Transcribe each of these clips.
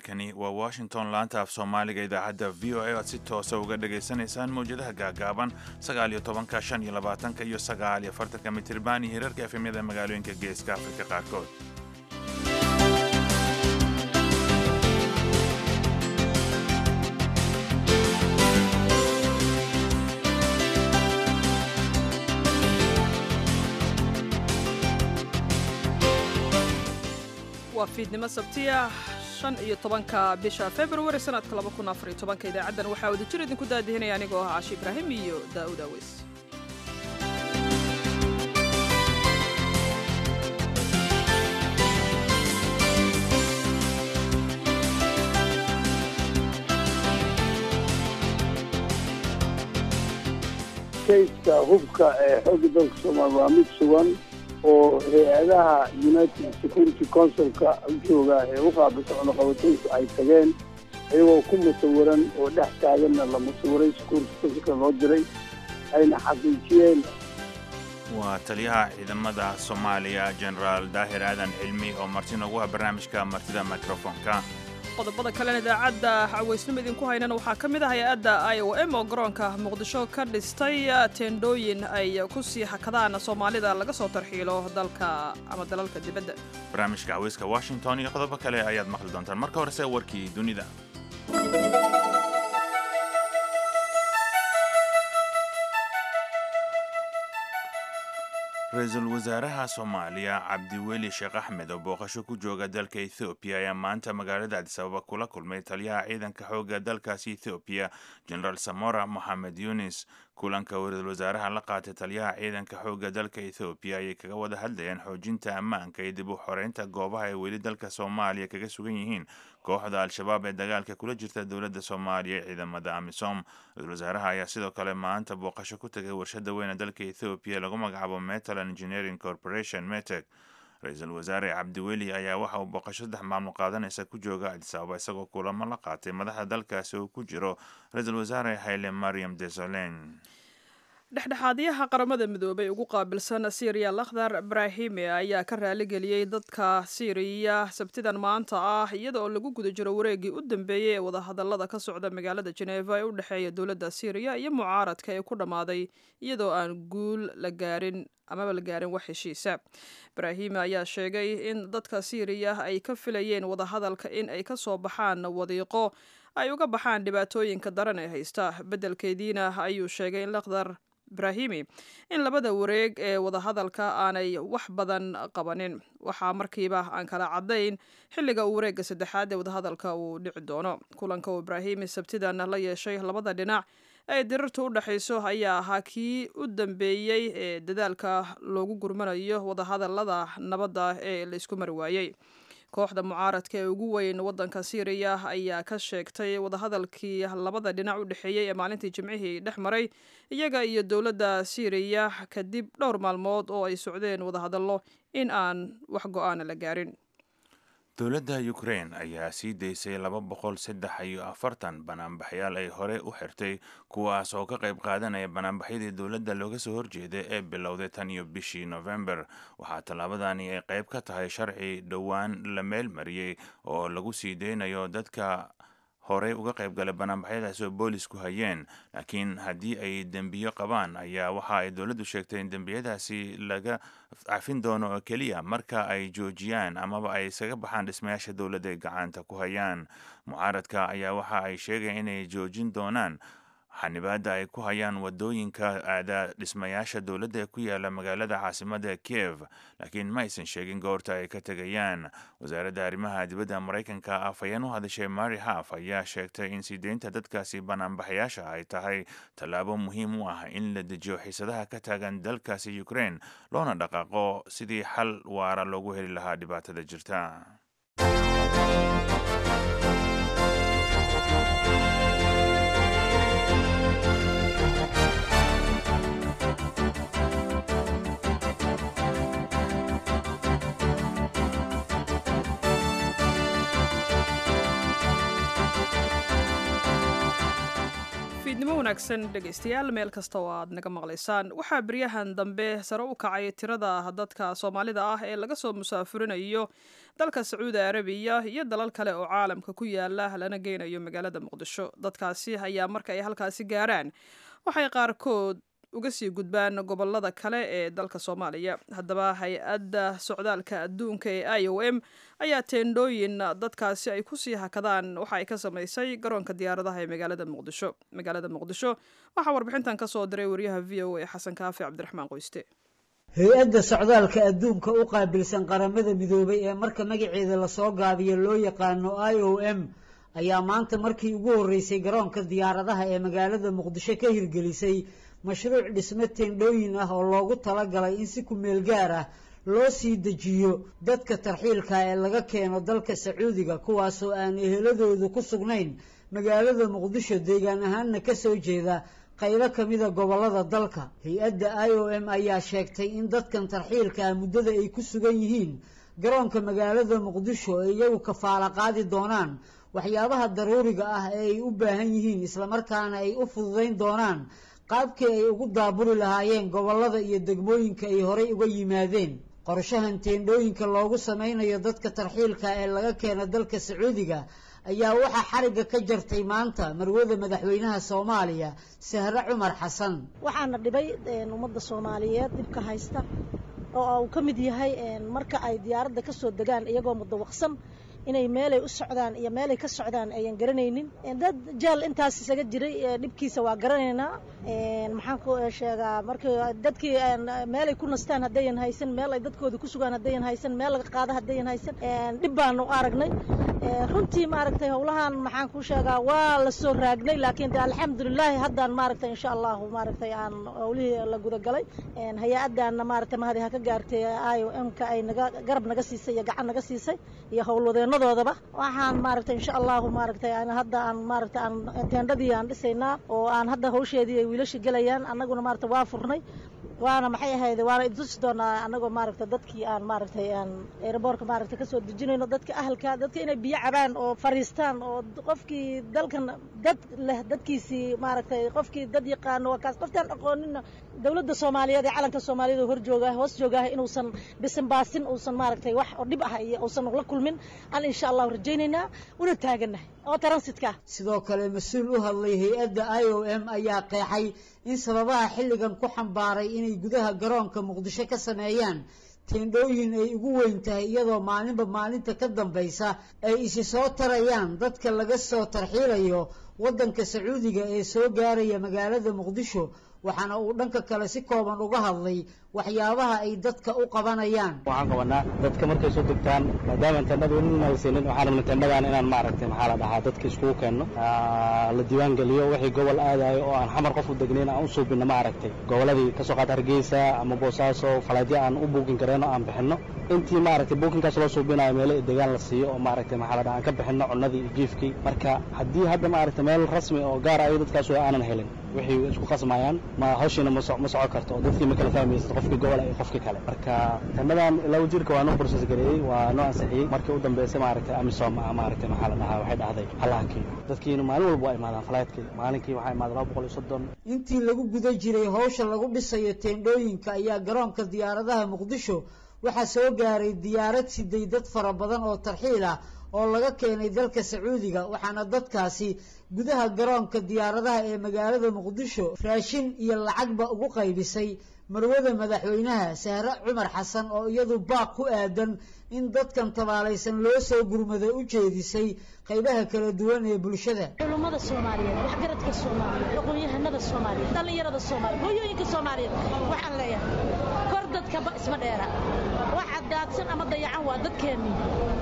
halkani waa washington laanta af soomaaliga idaacadda v o a aad si toosa uga dhagaysanaysaan mawjadaha gaagaaban sagaal iyo tobanka shan iyo labaatanka iyo sagaal iyo afartanka mitirban iyo hirarka efemyada magaalooyinka geeska afrika qaarkood waa fiidnimo sabtiya shan iyo tobanka bisha februari sanadka laba kun afar iyo tobanka idaacaddan waxaa wadajir idinku daadihinaya anigoo ah cashi ibraahim iyo daa'uud aweys kayska hubka ee xooga dalka soomaaliya waa mid sugan oo hay-adaha united security councilka jooga ee u qaabilsan cunaqabataynku ay tageen iyagoo ku musawiran oo dhex taaganna la musawiray security councilka loo diray ayna xaqiijiyeen waa taliyaha ciidamada soomaaliya genaraal daahir aadan cilmi oo marti noogu ah barnaamijka martida microfonka qodobada kalena idaacadda cawaysnimo idinku haynana waxaa ka mid ah hay-adda i o m oo garoonka muqdisho ka dhistay teendhooyin ay ku sii hakadaan soomaalida laga soo tarxiilo dalka ama dalalka dibadda barnaamijka caweyska washington iyo qodobo kale ayaad maqli doontaan marka horese warkii dunida ra-iisul wasaaraha soomaaliya cabdiweli sheekh axmed oo booqasho ku jooga dalka ethoobiya ayaa maanta magaalada adisababa kula kulmay taliyaha ciidanka xoogga dalkaasi ethoobiya genaraal samora moxamed yunis kulanka uu ra-iisul wasaaraha la qaatay taliyaha ciidanka xoogga dalka ethoobiya ayay kaga wada hadlayeen xoojinta ammaanka iyo dib u xoreynta goobaha ay weli dalka soomaaliya kaga sugan yihiin kooxda al-shabaab ee dagaalka kula jirta dowladda soomaaliya ee ciidamada amisom ra-isul wasaaraha ayaa sidoo kale maanta booqasho ku tagay warshada weyne dalka ethoobiya lagu magacaabo metal engineering corporation metec ra-iisul wasaare cabdiweli ayaa waxa uu booqasho saddex maalmo qaadanaysa ku jooga adisababa isagoo kulamo la qaatay madaxda dalkaasi uu ku jiro ra-iisul wasaare hayle mariam desolen dhexdhexaadyaha qaramada midoobay ugu qaabilsan syriya lakhdar ibraahime ayaa ka raaligeliyey dadka syriya sabtidan maanta ah iyada oo lagu guda jiro wareegii u dambeeyey ee wadahadalada ka socda magaalada jeneva ee u dhexeeya dowladda syriya iyo mucaaradka ee ku dhammaaday iyadoo aan guul la gaarin amaba la gaarin wax heshiisa ibraahime ayaa sheegay in dadka syriya ay ka filayeen wadahadalka in ay ka soo baxaan wadiiqo ay uga baxaan dhibaatooyinka daran ee haysta beddelkeediina ayuu sheegay in lakhdar ibraahimi in labada wareeg ee wadahadalka aanay wax badan qabanin waxaa markiiba aan kala caddayn xilliga uu wareegga saddexaad ee wadahadalka uu dhici doono kulanka uu ibraahimi sabtidan la yeeshay labada dhinac ee dirarta u dhexayso ayaa ahaa kii u dambeeyey ee dadaalka loogu gurmanayo wadahadalada nabadda ee laysku mari waayey kooxda mucaaradka ee ugu weyn waddanka syriya ayaa ka sheegtay wadahadalkii labada dhinac u dhexeeyey ee maalintii jimcihii dhex maray iyaga iyo dowladda syriya kadib dhowr maalmood oo ay socdeen wadahadallo in aan wax go-aana la gaarin dowladda ukrain ayaa sii daysay laba boqol saddex iyo afartan banaanbaxyaal ay hore u xirtay kuwaas oo ka qayb qaadanaya banaanbaxyadii dowladda looga soo horjeeday ee bilowday tan iyo bishii november waxaa tallaabadani ay qayb ka tahay sharci dhowaan la meel mariyey oo lagu sii deynayo dadka horey uga qayb galay banaanbaxyadaasi oo boolisku hayeen laakiin haddii ay dembiyo qabaan ayaa waxa ay dowladdu sheegtay in dembiyadaasi laga cafin doono oo keliya marka ay joojiyaan amaba ay isaga baxaan dhismayaasha dowladda ay gacanta ku hayaan mucaaradka ayaa waxa ay sheegeen inay joojin doonaan xanibaadda ay ku hayaan wadooyinka aada dhismayaasha dowladda ee ku yaala magaalada caasimada kiev laakiin ma aysan sheegin goorta ay ka tegayaan wasaaradda arrimaha dibadda maraykanka afhayeen u hadashay mari haf ayaa sheegtay in sii deynta dadkaasi banaanbaxayaasha ay tahay tallaabo muhiim u ah in la dejiyo xiisadaha ka taagan dalkaasi ukrain loona dhaqaaqo sidii xal waara loogu heli lahaa dhibaatada jirta wanaagsan dhegaystayaal meel kasta oo aad naga maqlaysaan waxaa beryahan dambe sare u kacay tirada dadka soomaalida ah ee laga soo musaafurinayo dalka sacuudi arabiya iyo dalal kale oo caalamka ku yaala lana geynayo magaalada muqdisho dadkaasi ayaa marka ay halkaasi gaaraan waxay qaarkood uga sii gudbaan gobolada kale ee dalka soomaaliya haddaba hay-adda socdaalka adduunka ee i o m ayaa teendhooyin dadkaasi ay kusii hakadaan waxa ay ka samaysay garoonka diyaaradaha ee magaalada muqdisho magaalada muqdisho waxaa warbixintan ka soo diray wariyaha v o a xasan kaafi cabdiraxmaan qoyste hay-adda socdaalka adduunka u qaabilsan qaramada midoobay ee marka magaceeda lasoo gaabiyo loo yaqaano i o m ayaa maanta markii ugu horreysay garoonka diyaaradaha ee magaalada muqdisho ka hirgelisay mashruuc dhisme teendhooyin ah oo loogu talagalay in si ku-meel gaar ah loo sii dejiyo dadka tarxiilka ee laga keeno dalka sacuudiga kuwaasoo aan eheladoodu ku sugnayn magaalada muqdisho deegaan ahaanna ka soo jeeda qaybo ka mida gobollada dalka hay-adda i o m ayaa sheegtay in dadkan tarxiilka ah muddada ay ku sugan yihiin garoonka magaalada muqdisho ay iyagu kafaala qaadi doonaan waxyaabaha daruuriga ah ee ay u baahan yihiin islamarkaana ay u fududayn doonaan qaabkii ay ugu daaburi lahaayeen gobollada iyo degmooyinka ay horay uga yimaadeen qorshahan teendhooyinka loogu samaynayo dadka tarxiilka ee laga keena dalka sacuudiga ayaa waxaa xarigga ka jartay maanta marwada madaxweynaha soomaaliya sahre cumar xasan waxaana dhibay ummadda soomaaliyeed dhibka haysta oo uu ka mid yahay marka ay diyaaradda ka soo degaan iyagoo mudawaqsan inay meelay u socdaan iyo meelay ka socdaan ayan garanaynin dad jaal intaas isaga jiray dhibkiisa waa garanaynaa maxaan ku sheegaa markii dadkii meelay ku nastaan haddayan haysan meel ay dadkooda ku sugaan haddayan haysan meel laga qaado haddayan haysan dhib baanu aragnay runtii maaragtay howlahan maxaan ku sheegaa waa la soo raagnay laakiin de alxamdulilaahi haddaan maaragtay insha allahu maaragtay aan howlihii la gudagalay hay-addaanna maaragtay mahadi ha ka gaartay i o m ka ay naga garab naga siisay iyo gacan naga siisay iyo howlwadeenadoodaba waxaan maaragtay insha allahu maaragtay hadda aan maaragtay aan teendhadii aan dhisaynaa oo aan hadda hawsheedii ay wiilasha gelayaan annaguna maaragtay waa furnay waana maxay ahayd waana idtusi doonaa annagoo maaragtay dadkii aan maaragtay aan aeroboortka maaragtay kasoo dejinayno dadka ahalka dadka inay biyo cabaan oo fariistaan oo qofkii dalkan dad leh dadkiisii maaragtay qofkii dad yaqaano waa kaas qoftaan aqoonina dowladda soomaaliyeed ee calanka soomaaliyeed oo hor joogaah hoos joogaah inuusan bisan baasin uusan maaragtay wax oo dhib ah iyo uusan la kulmin aan insha allahu rajaynaynaa una taaganahay oo transitka sidoo kale mas-uul u hadlay hay-adda i o m ayaa qeexay in sababaha xilligan ku xambaaray inay gudaha garoonka muqdisho ka sameeyaan teendhooyin ay ugu weyn tahay iyadoo maalinba maalinta ka dambaysa ay isi soo tarayaan dadka laga soo tarxiilayo waddanka sacuudiga ee soo gaaraya magaalada muqdisho waxaana uu dhanka kale si kooban uga hadlay waxyaabaha ay dadka u qabanayaan waxaan qabanaa dadka markay soo degtaan maadaama teendhada weli nalsiinin waxaan rabnay teendhadan inaan maaragtay maxaa la dhahaa dadka iskugu keenno la diiwaan geliyo wixii gobol aadayo oo aan xamar qof u degnayn aan u suubinno maaragtay goboladii kasoo qaata hargeysa ama boosaaso falaadyo aan u buukin kareenno aan bixinno intii maaragtay buukinkaas loo suubinayo meelo degaan la siiyo oo maaragtay maxaa la dhahaa aan ka bixinno cunnadii iyo jiifkii marka haddii hadda maaragtay meel rasmi oo gaar ayo dadkaas aanan helin waxay isku qasmayaan ma hawshiina ma soco karto oo dadkii ma kala fahmaysid qofkii gobol iyo qofkii kale marka teendhadan ilaa wasiirka waa noo borses gareeyey waa noo ansixiyey markii u dambeysay maaragtay amisom maaragtay maxaa la dhahaa waxay dhahday halahankii dadkiina maalin walba waa imaadaan falaydkii maalinkii waxaa imaada laba boqol iyo soddon intii lagu guda jiray hawsha lagu dhisayo teendhooyinka ayaa garoonka diyaaradaha muqdisho waxaa soo gaaray diyaarad siday dad fara badan oo tarxiil ah oo laga keenay dalka sacuudiga waxaana dadkaasi gudaha garoonka diyaaradaha ee magaalada muqdisho raashin iyo lacagba ugu qaybisay marwada madaxweynaha sahre cumar xasan oo iyadu baaq ku aadan in dadkan tabaalaysan loo soo gurmado u jeedisay qaybaha kala duwan ee bulshada culummada soomaaliyeed waxgaradka soomaaliyeed aqoon-yahanada soomaaliyeed dhallinyarada soomaaliyeed hooyooyinka soomaaliyeed waxaan leeyahay kor dadkaba isma dheera waxa daadsan ama dayacan waa dadkeennii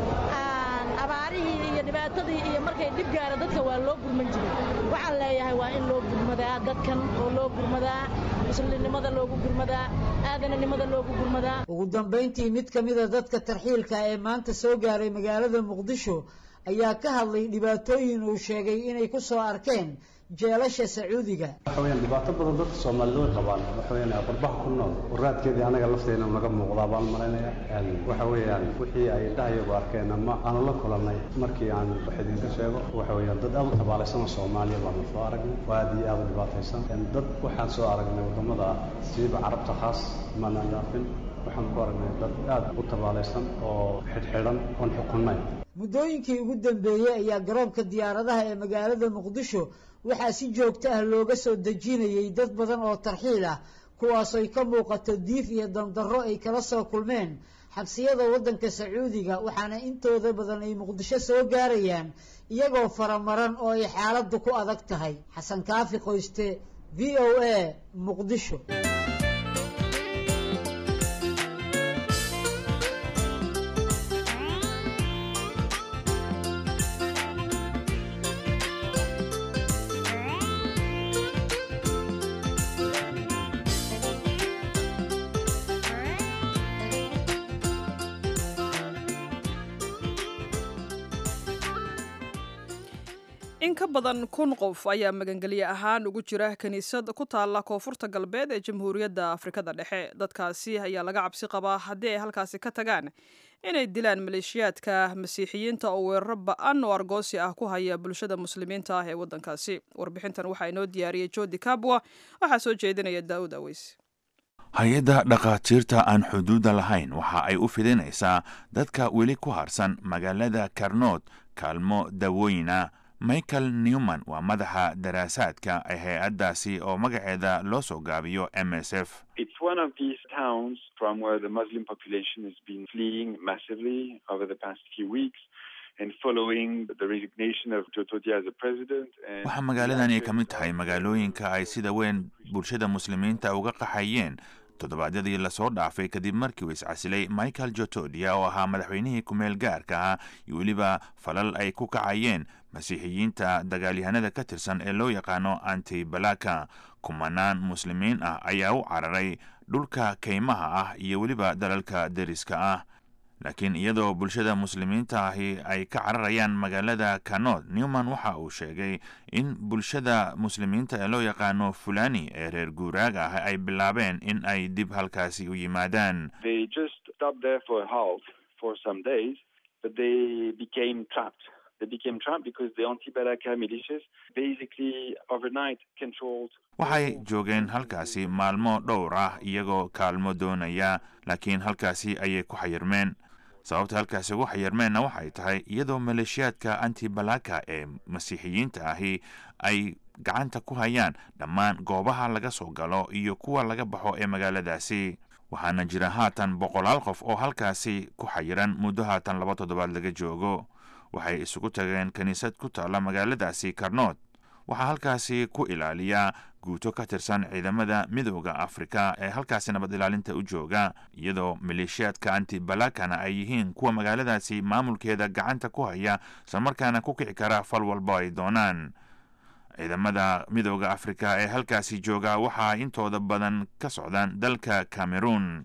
abaarihii iyo dhibaatadii iyo markay dhib gaara dadka waa loo gurman jiray waxaan leeyahay waa in loo gurmadaa dadkan oo loo gurmadaa muslimnimada loogu gurmadaa aadananimada loogu gurmadaa ugu dambayntii mid ka mida dadka tarxiilka ee maanta soo gaaray magaalada muqdisho ayaa ka hadlay dhibaatooyin uu sheegay inay ku soo arkeen jeelasha sacuudiga waxa weyaan dhibaato badan dadka soomaalida way qabaan waxa weyaan qurbaha ku nool waraadkeedii anaga lafteena naga muuqdaa baan malaynaya waxa weeyaan wixii ay dhahayagu arkeen ama aanu la kulannay markii aan wax idinka sheego waxa weeyaan dad aad u tabaalaysan oo soomaaliya baanu soo aragnay oo aad iyo aad u dhibaataysan dad waxaan soo aragnay waddamada siiba carabta khaas maanaan dhaafin waxaan ku aragnay dad aad u tabaalaysan oo xidhxidhan oon xukunnayn muddooyinkii ugu dambeeyey ayaa garoonka diyaaradaha ee magaalada muqdisho waxaa si joogto ah looga soo dejinayay dad badan oo tarxiil ah kuwaasooy ka muuqato diif iyo dandarro ay kala soo kulmeen xabsiyada waddanka sacuudiga waxaana intooda badan ay muqdisho soo gaarayaan iyagoo faramaran oo ay xaaladdu ku adag tahay xasan kaafi qoyste v o a muqdisho in ka badan kun qof ayaa magangelye ahaan ugu jira kiniisad ku taalla koonfurta galbeed ee jamhuuriyadda afrikada dhexe dadkaasi ayaa laga cabsi qabaa haddii ay halkaasi ka tagaan inay dilaan maleeshiyaadka masiixiyiinta oo weeraro ba-an oo argoosi ah ku haya bulshada muslimiinta ah ee waddankaasi warbixintan waxaa inoo diyaariyey jodi kabwa waxaa soo jeedinaya daa'uud aweys hay-adda dhakhaatiirta aan xuduudda lahayn waxa ay u fidinaysaa dadka weli ku harsan magaalada karnood kaalmo dawooyina michael newman waa madaxa daraasaadka ee hay-addaasi oo magaceeda loo soo gaabiyo m s f waxaa magaaladan ay ka mid tahay magaalooyinka ay sida weyn bulshada muslimiinta uga qaxayeen toddobaadyadii lasoo dhaafay kadib markii uu iscasilay michael jotodia oo ahaa madaxweynihii ku-meel gaarka ah iyo weliba falal ay ku kacayeen masiixiyiinta dagaalyahanada ka tirsan ee loo yaqaano antibalaka kumanaan muslimiin ah ayaa u cararay dhulka kaymaha ah iyo weliba dalalka deriska ah laakiin iyadoo bulshada muslimiinta ahi ay ka cararayaan magaalada kanod newman waxa uu sheegay in bulshada muslimiinta ee loo yaqaano fulani ee reer guuraaga ah ay bilaabeen in ay dib halkaasi u yimaadaan waxay joogeen halkaasi maalmo dhowr ah iyagoo kaalmo doonaya laakiin halkaasi ayay ku xayirmeen sababta halkaasi ugu xayirmeenna waxay tahay iyadoo maleeshiyaadka antibalaka ee masiixiyiinta ahi ay gacanta ku hayaan dhammaan goobaha laga soo galo iyo kuwa laga baxo ee magaaladaasi waxaana jira haatan boqolaal qof oo halkaasi ku xayiran muddo haatan laba toddobaad laga joogo waxay isugu tageen kiniisad ku taalla magaaladaasi karnood waxaa halkaasi ku ilaaliya guuto ka tirsan ciidamada midooda afrika ee halkaasi nabad ilaalinta u jooga iyadoo maleeshiyaadka antibalakana ay yihiin kuwa magaaladaasi maamulkeeda gacanta ku haya islamarkaana ku kici kara fal walba ay doonaan ciidamada midooda afrika ee halkaasi jooga waxaa intooda badan ka socdaan dalka cameroon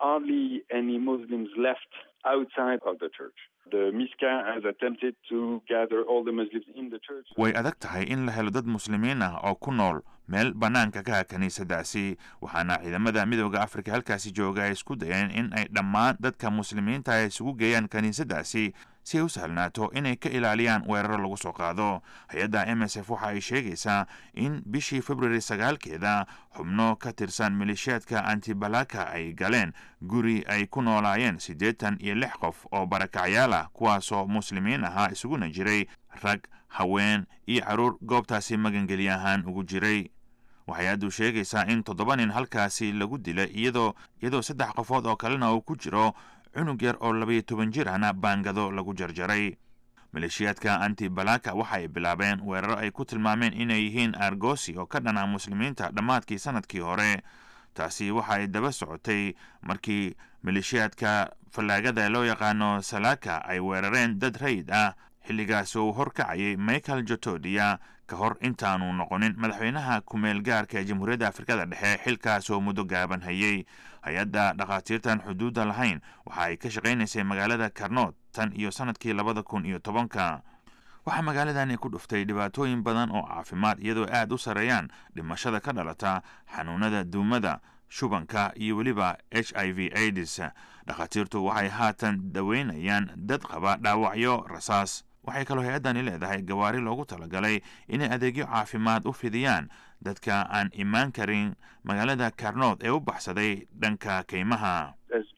way adag tahay in la helo dad muslimiin ah oo ku nool meel bannaanka ka ah kiniisadaasi waxaana ciidamada midooda afrika halkaasi jooga ay isku dayeen in ay dhammaan dadka muslimiinta ay isugu geeyaan kiniisadaasi si ay u sahlnaato inay ka ilaaliyaan weeraro lagu soo qaado hay-adda m s f waxa ay sheegaysaa in bishii februari sagaalkeeda xubno ka tirsan maleeshiyaadka antibalaka ay galeen guri ay ku noolaayeen siddeetan iyo lix qof oo barakacyaal ah kuwaasoo muslimiin ahaa isuguna jiray rag haween iyo caruur goobtaasi magangeli ahaan ugu jiray waxay aadu sheegaysaa in toddoba nin halkaasi lagu dilay iyadoo iyadoo saddex qofood oo kalena uu ku jiro cunug yar oo labayo toban jir ahna baangado lagu jarjaray maleeshiyaadka antibalaka waxa ay bilaabeen weeraro ay ku tilmaameen inay yihiin argosi oo ka dhana muslimiinta dhammaadkii sanadkii hore taasi waxa ay daba socotay markii maleeshiyaadka fallaagada loo yaqaano salaka ay weerareen dad rayid ah xilligaas uu horkacayay michael jotodia ka hor intaanu noqonin madaxweynaha ku-meel gaarka ee jamhuuriyadda afrikada dhexe xilkaas oo muddo gaaban hayay hay-adda dhakhaatiirtan xuduudda lahayn waxa ay ka shaqaynaysay magaalada karnood tan iyo sanadkii labada kun iyo tobanka waxaa magaaladani ku dhuftay dhibaatooyin badan oo caafimaad iyadoo aad u sareeyaan dhimashada ka dhalata xanuunada duumada shubanka iyo weliba h i v aids dhakhaatiirtu waxay haatan daweynayaan dad qaba dhaawacyo rasaas waxay kaloo hay-addani leedahay gawaari loogu talagalay inay adeegyo caafimaad u fidiyaan dadka aan imaan karin magaalada karnood ee u baxsaday dhanka keymaha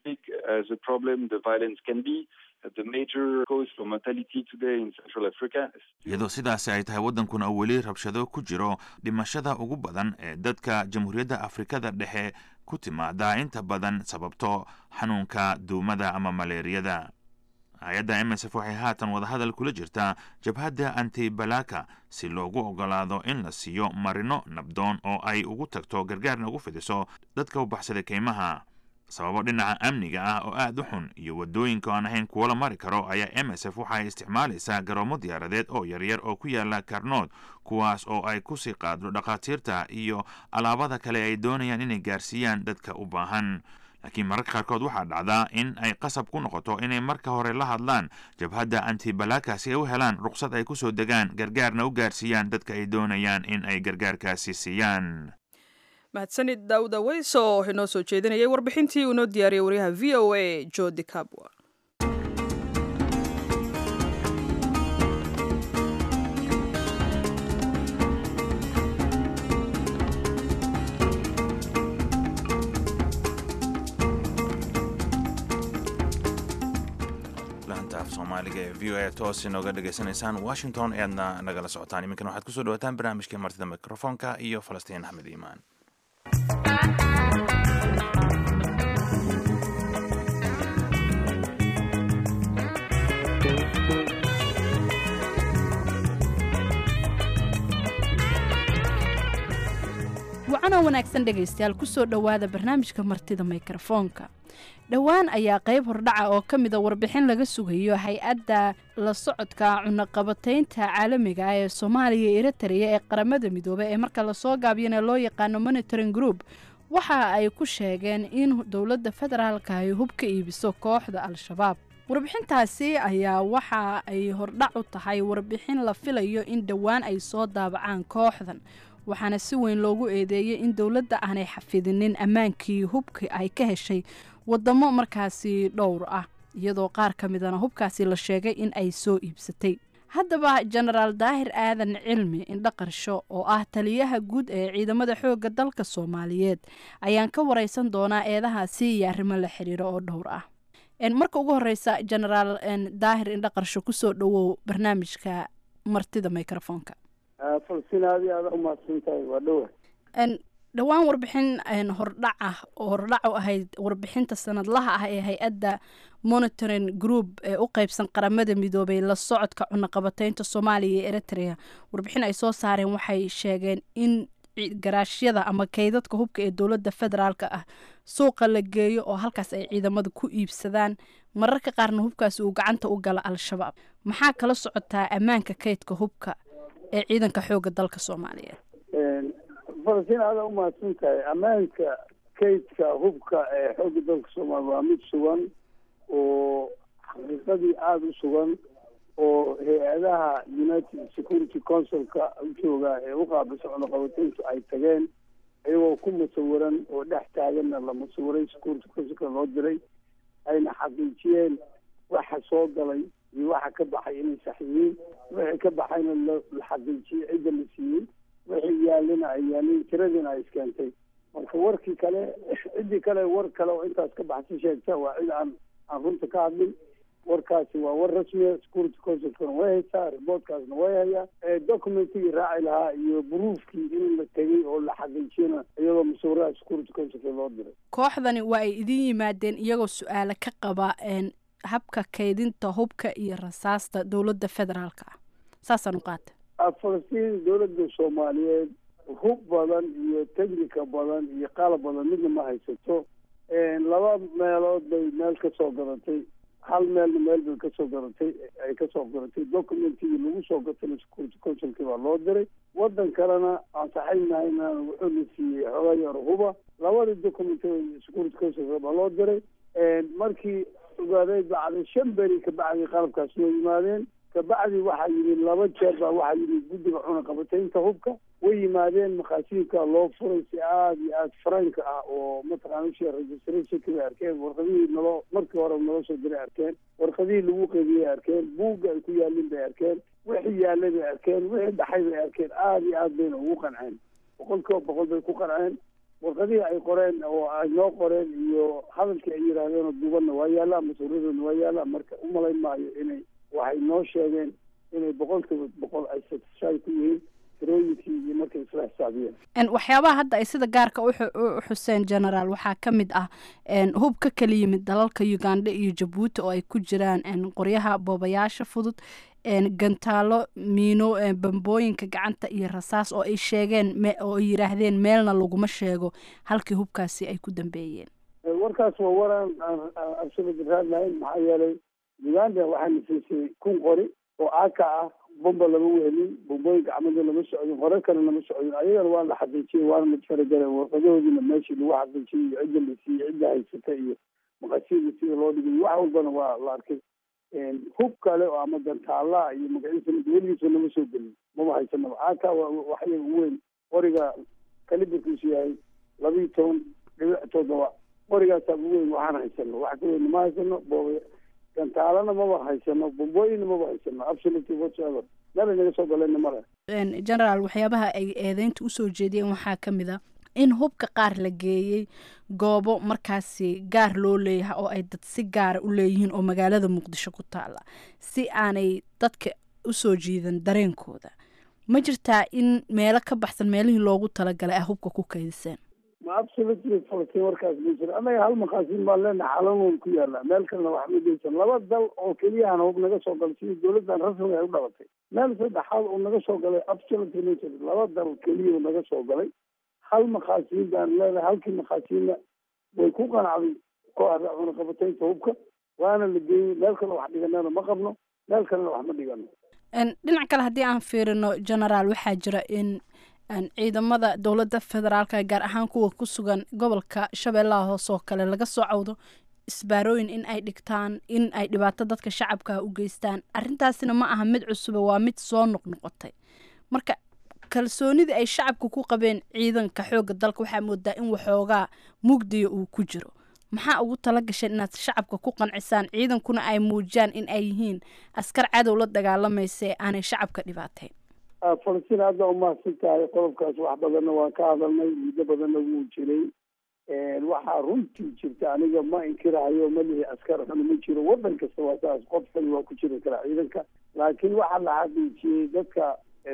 iyadoo sidaasi ay tahay waddankuna uu weli rabshado ku jiro dhimashada ugu badan ee dadka jamhuuriyadda afrikada dhexe ku timaada inta badan sababto xanuunka duumada ama maleeriyada hay-adda m s f waxay haatan wadahadal kula jirtaa jabhadda antibalaka si loogu ogolaado in la siiyo marino nabdoon oo ay ugu tagto gargaarna ugu fidiso dadka u baxsaday keymaha sababo dhinaca amniga ah oo aad u xun iyo waddooyinka aan ahayn kuwo la mari karo ayaa m s f waxay isticmaalaysaa garoomo diyaaradeed oo yaryar oo ku yaala karnood kuwaas oo ay kusii qaaddo dhakhaatiirta iyo alaabada kale ay doonayaan inay gaarsiiyaan dadka u baahan laakiin mararka qaarkood waxaa dhacdaa in ay qasab ku noqoto inay marka hore la hadlaan jabhadda antibalaka si ay u helaan ruqsad ay ku soo degaan gargaarna u gaarsiiyaan dadka ay doonayaan in ay gargaarkaasi siiyaan mahadsanid daawuda weys oo inoo soo jeedinayay warbixintii uu inoo diyaariyey waryaha v o a jodi cabwa soomaaliga ee v o a toos inooga dhegaysanaysaan washington eadna nagala socotaan iminkana waxaad kusoo dhawataan barnaamijkii martida mikrofoonka iyo falastiin axmed iimaan wacanoo wanaagsan dhegaystayaal kusoo dhowaada barnaamijka martida mikrofoonka dhowaan ayaa qayb hordhaca oo ka mida warbixin laga sugayo hay-adda la socodka cunaqabataynta caalamiga ah ee soomaaliya iyo eritrea ee qaramada midoobey ee marka lasoo gaabiyana loo yaqaano monitoring group waxa ay ku sheegeen in dowladda federaalka ay hub ka iibiso kooxda al-shabaab warbixintaasi ayaa waxa ay hordhac u tahay warbixin la filayo in dhowaan ay soo daabacaan kooxdan waxaana si weyn loogu eedeeyey in dowladda aanay xafidinin ammaankii hubka ay ka heshay wadamo markaasi dhowr ah iyadoo qaar ka midana hubkaasi la sheegay in ay soo iibsatay haddaba jenaraal daahir aadan cilmi indhaqarsho oo ah taliyaha guud ee ciidamada xoogga dalka soomaaliyeed ayaan ka wareysan doonaa eedahaasi iyo arrimo la xiriiro oo dhowr ah marka ugu horeysa jenaraal daahir indhaqarsho kusoo dhowow barnaamijka martida microfoonka falsina adi aada umahadsan tahay waa dhowa dhowaan warbixin hordhac ah oo hordhac u ahayd warbixinta sanadlaha ah ee hay-adda monitoring group ee u qeybsan qaramada midoobay la socodka cunaqabataynta soomaaliya iyo eritrea warbixin ay soo saareen waxay sheegeen in garaashyada ama kaydadka hubka ee dowladda federaalka ah suuqa la geeyo oo halkaas ay ciidamada ku iibsadaan mararka qaarna hubkaasi uu gacanta u gala al-shabaab maxaa kala socotaa ammaanka kaydka hubka ee ciidanka xoogga dalka soomaaliyeed falastiin aada umahadsan tahay ammaanka kaydka hubka ee xoogga dalka soomaaliya waa mid sugan oo xaqiiqadii aada u sugan oo hay-adaha united security councilka jooga ee u qaabilsan cunaqabatayntu ay tageen iyagoo ku musawiran oo dhex taaganna la musawiray security councilka loo diray ayna xaqiijiyeen waxa soo galay iyo waxa ka baxay inay sax yihiin wixii ka baxayna la xaqiijiyey cidda la siiyey wixii yaalina ay yaalin tiradiina ay iskeentay marka warkii kale ciddii kale war kale oo intaas ka baxsi sheegta waa cid aan aan runta ka hadlin warkaasi waa war rasmiya security councilkana way haysaa reportkaasna way hayaa documentigii raaci lahaa iyo buruufkii in la tegay oo la xaqiijiyana iyadoo musawiraha security councilka loo diray kooxdani waa ay idin yimaadeen iyagoo su-aalo ka qaba habka kaydinta hubka iyo rasaasta dowladda federaalka ah saasaan u qaata falastiin dowladda soomaaliyeed hub badan iyo technica badan iyo qalab badan midna ma haysato laba meelood bay meel ka soo gadatay hal meelna meel bay kasoo gadatay ay kasoo gadatay documentigii lagu soo gatana security councilkii baa loo diray waddan kalena aan saxaynahayna wuxuu la siiyey xoogaa yar huba labadii document security councilka baa loo diray markii ogaaday bacday shan beri ka bacday qalabkaas noo yimaadeen kabacdi waxaa yimid laba jeer baa waxaa yimid guddiga cunaqabataynta hubka way yimaadeen makhaasiinka loo furay si aada iyo aada faranka ah oo mataqaana ushee registrationka bay arkeen warqadihii naloo markii hore naloo soo diray arkeen warqadihii lagu qeybiyey arkeen buugga ay ku yaalin bay arkeen wixii yaalay bay arkeen wixii dhaxay bay arkeen aada iyo aada bayna ugu qanceen boqol kiiba boqol bay ku qanceen warqadihii ay qoreen oo ay noo qoreen iyo hadalkii ay yidhaahdeen oo dubanna waa yaalla mas-uuliyadoodna waa yaalla marka umalayn maayo inay waxay noo sheegeen inay boqol kiiba boqol ay satisfied ku yihiin tirooyinkii iyo markay isla xisaabiyeen waxyaabaha hadda ay sida gaarka u xuseen generaal waxaa ka mid ah hub ka kala yimid dalalka uganda iyo jabuuti oo ay ku jiraan qoryaha boobayaasha fudud gantaalo miino bambooyinka gacanta iyo rasaas oo ay sheegeen oo ay yidhaahdeen meelna laguma sheego halkii hubkaasi ay ku dambeeyeen warkaas waa waraan absolut raad lahayn maxaa yeelay uganda waxaana siisay kun qori oo aka ah bomba lama wehelin bombooyinka camada lama socdin qore kale lama socdin ayagana waa la xaqiijiyey waana la faragala warqadahoodiina meeshii lagu xaqiijiyey iyo cidda la siiyey cidda haysata iyo maqasiida sida loo dhigay wax walbana waa la arkay hub kale oo ama gantaalaha iyo magaciisa weligiisa nama soo gelin mama haysanaba aka waxyaga ugu weyn qoriga kalibarkiisu yahay labiiyo toban dhibic toddoba qorigaasaa ugu weyn waxaan haysano wax ka weyn ma haysano booba gantaalana maba haysano bombooyinna maba haysano absolutely whatsoever meel naga soo galeenna male generaal waxyaabaha ay eedeynta usoo jeediyeen waxaa ka mid a in hubka qaar la geeyey goobo markaasi gaar loo leeyahay oo ay dad si gaara u leeyihiin oo magaalada muqdisho ku taala si aanay dadka usoo jiidan dareenkooda ma jirtaa in meelo ka baxsan meelihii loogu talagalay ah hubka ku kaydiseen ma absolutely falastiin warkaas ma jiro annaga hal maqaasiin baan leenahay xalanwoon ku yaala meel kalena wax ma geysan laba dal oo keliyahana hub naga soo galay sidii dowladdan rasmiga ay u dhabatay meel saddexaad uu naga soo galay absolutely ma jiro laba dal keliya naga soo galay hal maqaasiin baan leenahay halkii maqaasiinna way ku qanacday kooxda cunaqabataynta hubka waana la geeyey meel kale wax dhiganana ma qabno meel kalena wax ma dhigano dhinac kale haddii aan fiirino generaal waxaa jira in ciidamada dowladda federaalka gaar ahaan kuwa ku sugan gobolka shabeellaha hoose oo kale laga soo cawdo isbaarooyin in ay dhigtaan in ay dhibaato dadka shacabka u geystaan arrintaasina ma aha mid cusube waa mid soo noqnoqotay marka kalsoonidii ay shacabka ku qabeen ciidanka xoogga dalka waxaa moodaa in waxoogaa mugdiya uu ku jiro maxaa ugu tala gasheen inaad shacabka ku qancisaan ciidankuna ay muujiyaan in ay yihiin askar cadow la dagaalamaysa ee aanay shacabka dhibaateyn falastiin hadda umahadsan tahay qodobkaas wax badanna waan ka hadalnay muddo badanna wuu jiray waxaa runtii jirta aniga ma inkirahayo malihi askar xun ma jiro waddan kasta waa saas qof kali waa ku jiri karaa ciidanka laakiin waxaa la xaqiijiyey dadka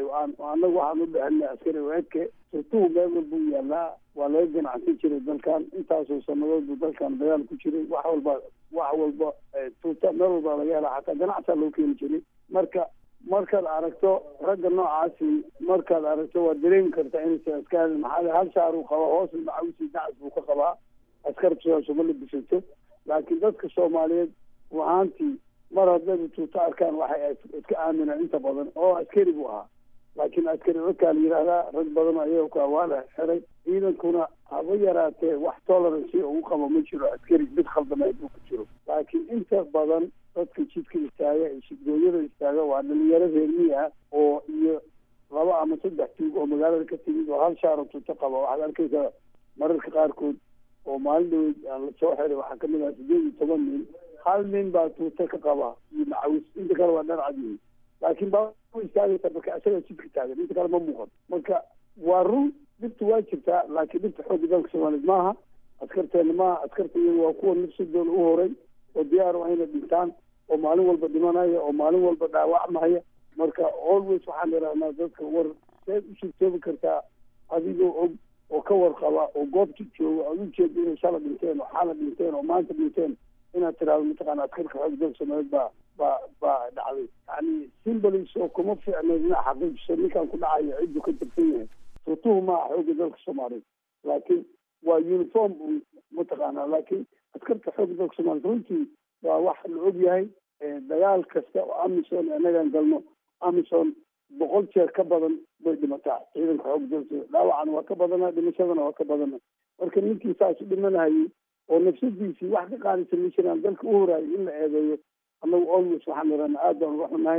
anagu waxaan u dhahanay askari oedke surtuhu meel walbuu yaalaa waa laga ganacsan jiray dalkan intaasoo sanadood buu dalkan dagaal ku jiray wax walba wax walba tuuta meel walba laga helaa xataa ganacsaa loo keeni jiray marka markaad aragto ragga noocaasi markaad aragto waad dareemi kartaa inaysan askari maxaa hal shaar uu qaba hoos macawisi dacas buu ka qabaa askartu saasuma labisato laakiin dadka soomaaliyeed ahaantii mar haddayba tuuto arkaan waxay iska aaminaan inta badan oo askari buu ahaa laakiin askari okaa la yidhaahdaa rag badan ayaga waa la xiray ciidankuna haba yaraatee wax tolerance ugu qabo ma jiro askari mid khaldameed uu ku jiro laakiin inta badan dadka jidka istaaga ee shidgooyada istaaga waa dhalinyaro reermiyi ah oo iyo laba ama saddex tuug oo magaalada ka timid oo hal shaaro tuuto qaba waxaad arkaysaa mararka qaarkood oo maalin dhaweyd aan la soo xiray waxaa kamid ah sideed iyo toban nin hal nin baa tuuto ka qaba iyo macawis inta kale waa dhan cadyihin laakiin baa istaagaysa marka isaga jidka taagan inta kale ma muuqan marka waa run dhibta waa jirtaa laakiin dhibta xoogga dalka soomaaliyeed maaha askarteena maaha askarta iyaga waa kuwa nafsadooda u horay oo diyaar waa inay dhintaan oo maalin walba dhimanaya oo maalin walba dhaawacmaya marka always waxaan idhahnaa dadka war seed u suurtoobi kartaa adigoo og oo ka warqaba oo goobta jooga aad ujeeda inay shala dhinteen oo xala dhinteen oo maanta dhinteen inaad tiraahdo mataqaana askarka xoog dalka soomaaliyeed baa baa baa dhacday yani simbolis oo kuma fiicnayd inaa xaqiijiso ninkaan ku dhacayo ciddu ka tirsan yahay tuutuhu maaha xoogga dalka soomaaliyeed laakiin waa uniform buu mataqaanaa laakiin askarta xoogga dalka soomaaliyeed runtii waa wax la og yahay dagaal kasta oo amison innagaan galno amison boqol jeer ka badan bay dhimataa ciidanka xoog dalka dhaawacana waa ka badana dhimashadana waa ka badana marka ninkii saas u dhimanahayay oo nafsadiisii wax ka qaadaysa ma jiraan dalka u horaayo in la eedeeyo annagu always waxaan idhahna aad baan uga xunahay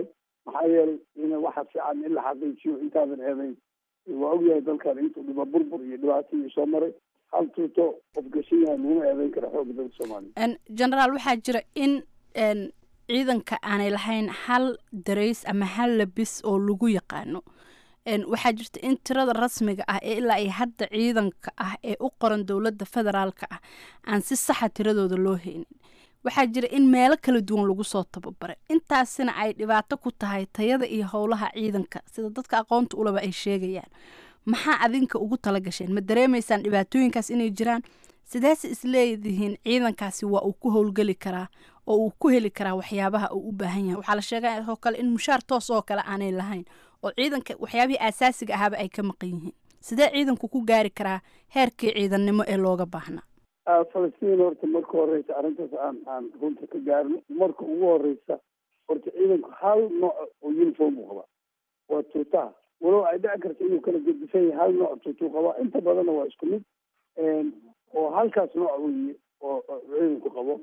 maxaa yeelay in waxa fiican in la xaqiijiyo intaadan eedayn waa ogyahay dalkan intuu dhiba burbur iyo dhibaato iyo soo maray hal tuuto qof gashan yahay laguma eedayn kara xoogga dalka soomaaliya generaal waxaa jira in ciidanka aanay lahayn hal darays ama hal labis oo lagu yaqaano waxaa jirta in tirada rasmiga ah ee ilaa ay hadda ciidanka ah ee u qoran dowladda federaalka ah aan si saxa tiradooda loo haynin waxaa jira in meelo kala duwan lagu soo tababaray intaasina ay dhibaato ku tahay tayada iyo howlaha ciidanka sida dadka aqoonta ulaba ay sheegayaan maxaa adinka ugu tala gasheen ma dareemaysaan dhibaatooyinkaas inay jiraan sideese isleedihiin ciidankaasi waa uu ku howlgeli karaa oo uu ku heli karaa waxyaabaha uu u baahan yahay waxaa la sheegay oo kale in mushaar toos oo kale aanay lahayn oo ciidanka waxyaabihii aasaasiga ahaaba ay ka maqan yihiin sidee ciidanku ku gaari karaa heerkii ciidannimo ee looga baahnaa falastiin horta marka horeysa arrintaas aan aan runta ka gaarno marka ugu horeysa horta ciidanku hal nooc oo uniform uu qabaa waa tuutaha walow ay dhici karta inuu kala gedisan yahay hal nooc tuutuu qabaa inta badanna waa isku mid oo halkaas nooc weeye oo ciidanku qabo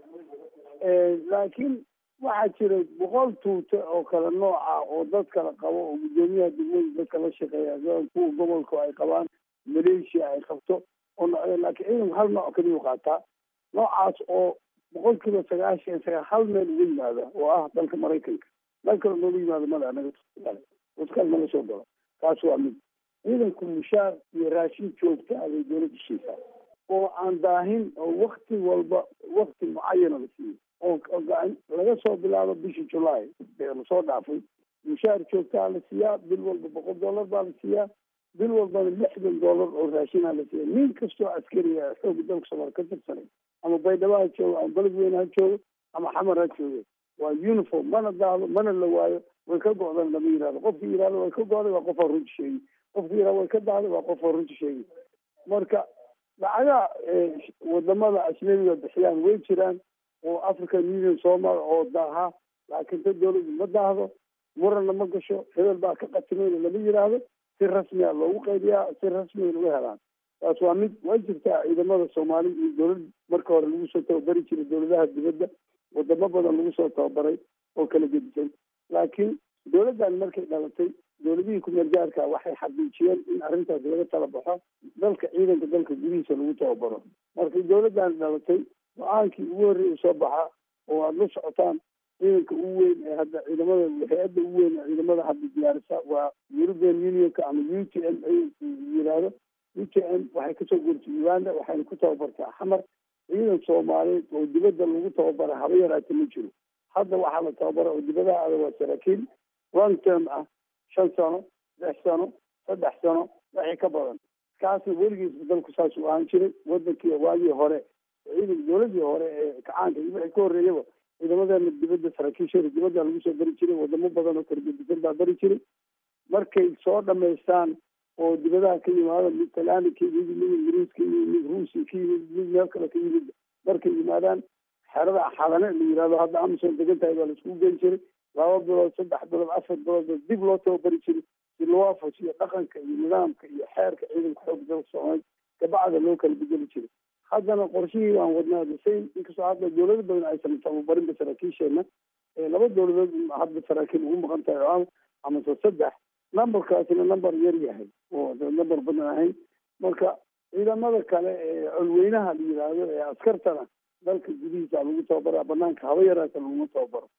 laakiin waxaa jira boqol tuute oo kala nooca oo dad kala qabo oo guddoomiyaha degmada dadka la shaqeeya kuwa gobolka ay qabaan maleeshiya ay qabto oo noocyo laakiin ciidanku hal nooc kaliyuu qaataa noocaas oo boqol kiiba sagaashan sagaa hal meel uga yimaada oo ah dalka maraykanka meel kale nooga yimaado mada anaga uskal naga soo galo taas waa mid ciidanku mushaar iyo raashin joogta abay dowladda shiisaa oo aan daahin oo wakti walba wakti mucayana la siiyo oo laga soo bilaabo bishii julaay ee lasoo dhaafay mushaar joogtaa la siiyaa bil walba boqol dollar baa la siiyaa bil walbana lixdan dollar oo raashinaa la siiya nin kastoo askariga xooga dalka soomaaliya ka tirsanay ama baydhabo ha joogo ama beledweyne ha joogo ama xamar ha joogo waa uniform mana daahdo mana la waayo way ka go'dan lama yihahdo qofkii yihahdo way ka go'day waa qofaa runta sheegi qofkii yihahdo way ka dahday waa qofaa runta sheegi marka lacagaha wadamada ajnabiga bixiyaan way jiraan oo african union soo mara oo daaha laakiin ta dowladdu ma daahdo muranna ma gasho hebel baa ka qatimayna lama yidhaahdo si rasmiya loogu qaybiyaa si rasmiya lagu helaan taas waa mid way jirtaa ciidamada soomaali iyo dowlad marka hore lagu soo tababari jiray dowladaha dibadda wadamo badan lagu soo tababaray oo kala gedisan laakiin dowladdan markay dhalatay dowladihii kumeel gaarka waxay xaqiijiyeen in arrintaas laga tala baxo dalka ciidanka dalka gudihiisa lagu tababaro markay dowladdan dhalatay go-aankii ugu horreeyay soo baxa oo aada la socotaan ciidanka ugu weyn ee hadda ciidamada hay-adda ugu weyn ee ciidamada hadda diyaarisa waa european unionka ama u t m yiraahdo u t m waxay kasoo guurtay uganda waxayna ku tababartaa xamar ciidan soomaaliyeed oo dibadda lagu tababara haba yaraata ma jiro hadda waxaa la tababara oo dibadaha ada waa saraakiil long term ah shan sano lix sano saddex sano wixii ka badan kaasna weligiisba dalku saas u ahaan jiray wadankii waagii hore ciidan dowladii hore ee kacaanka iyo wixii ka horreeyaba ciidamadeena dibadda saraakiisheeda dibadda lagu soo bari jiray wadamo badan oo kargedisan baa bari jiray markay soo dhamaystaan oo dibadaha ka yimaado mid talyaani ka yimid mid ingiriis ka yimid mid ruusi ka yimid mid meel kale ka yimid markay yimaadaan xerada xalane la yihahdo hadda amazon degan tahay baa laiskugu geyn jiray laba bilood saddex bilood afar bilood dib loo tababari jiray si loo afusiyo dhaqanka iyo nidaamka iyo xeerka ciidanka xoog dalka soomaaliya kabacda loo kala bedeli jiray haddana qorshihii baan wadnaa desayn inkastoo hadda dowlado badan aysan tababarinba saraakiisheena laba dowladood hadda saraakiil ugu maqan tahay oo amase saddex numberkaasina number yar yahay oo number badan ahayn marka ciidamada kale ee colweynaha la yidhaahdo ee askartana dalka gudihiisa lagu tababara banaanka haba yaraata laguma tababaro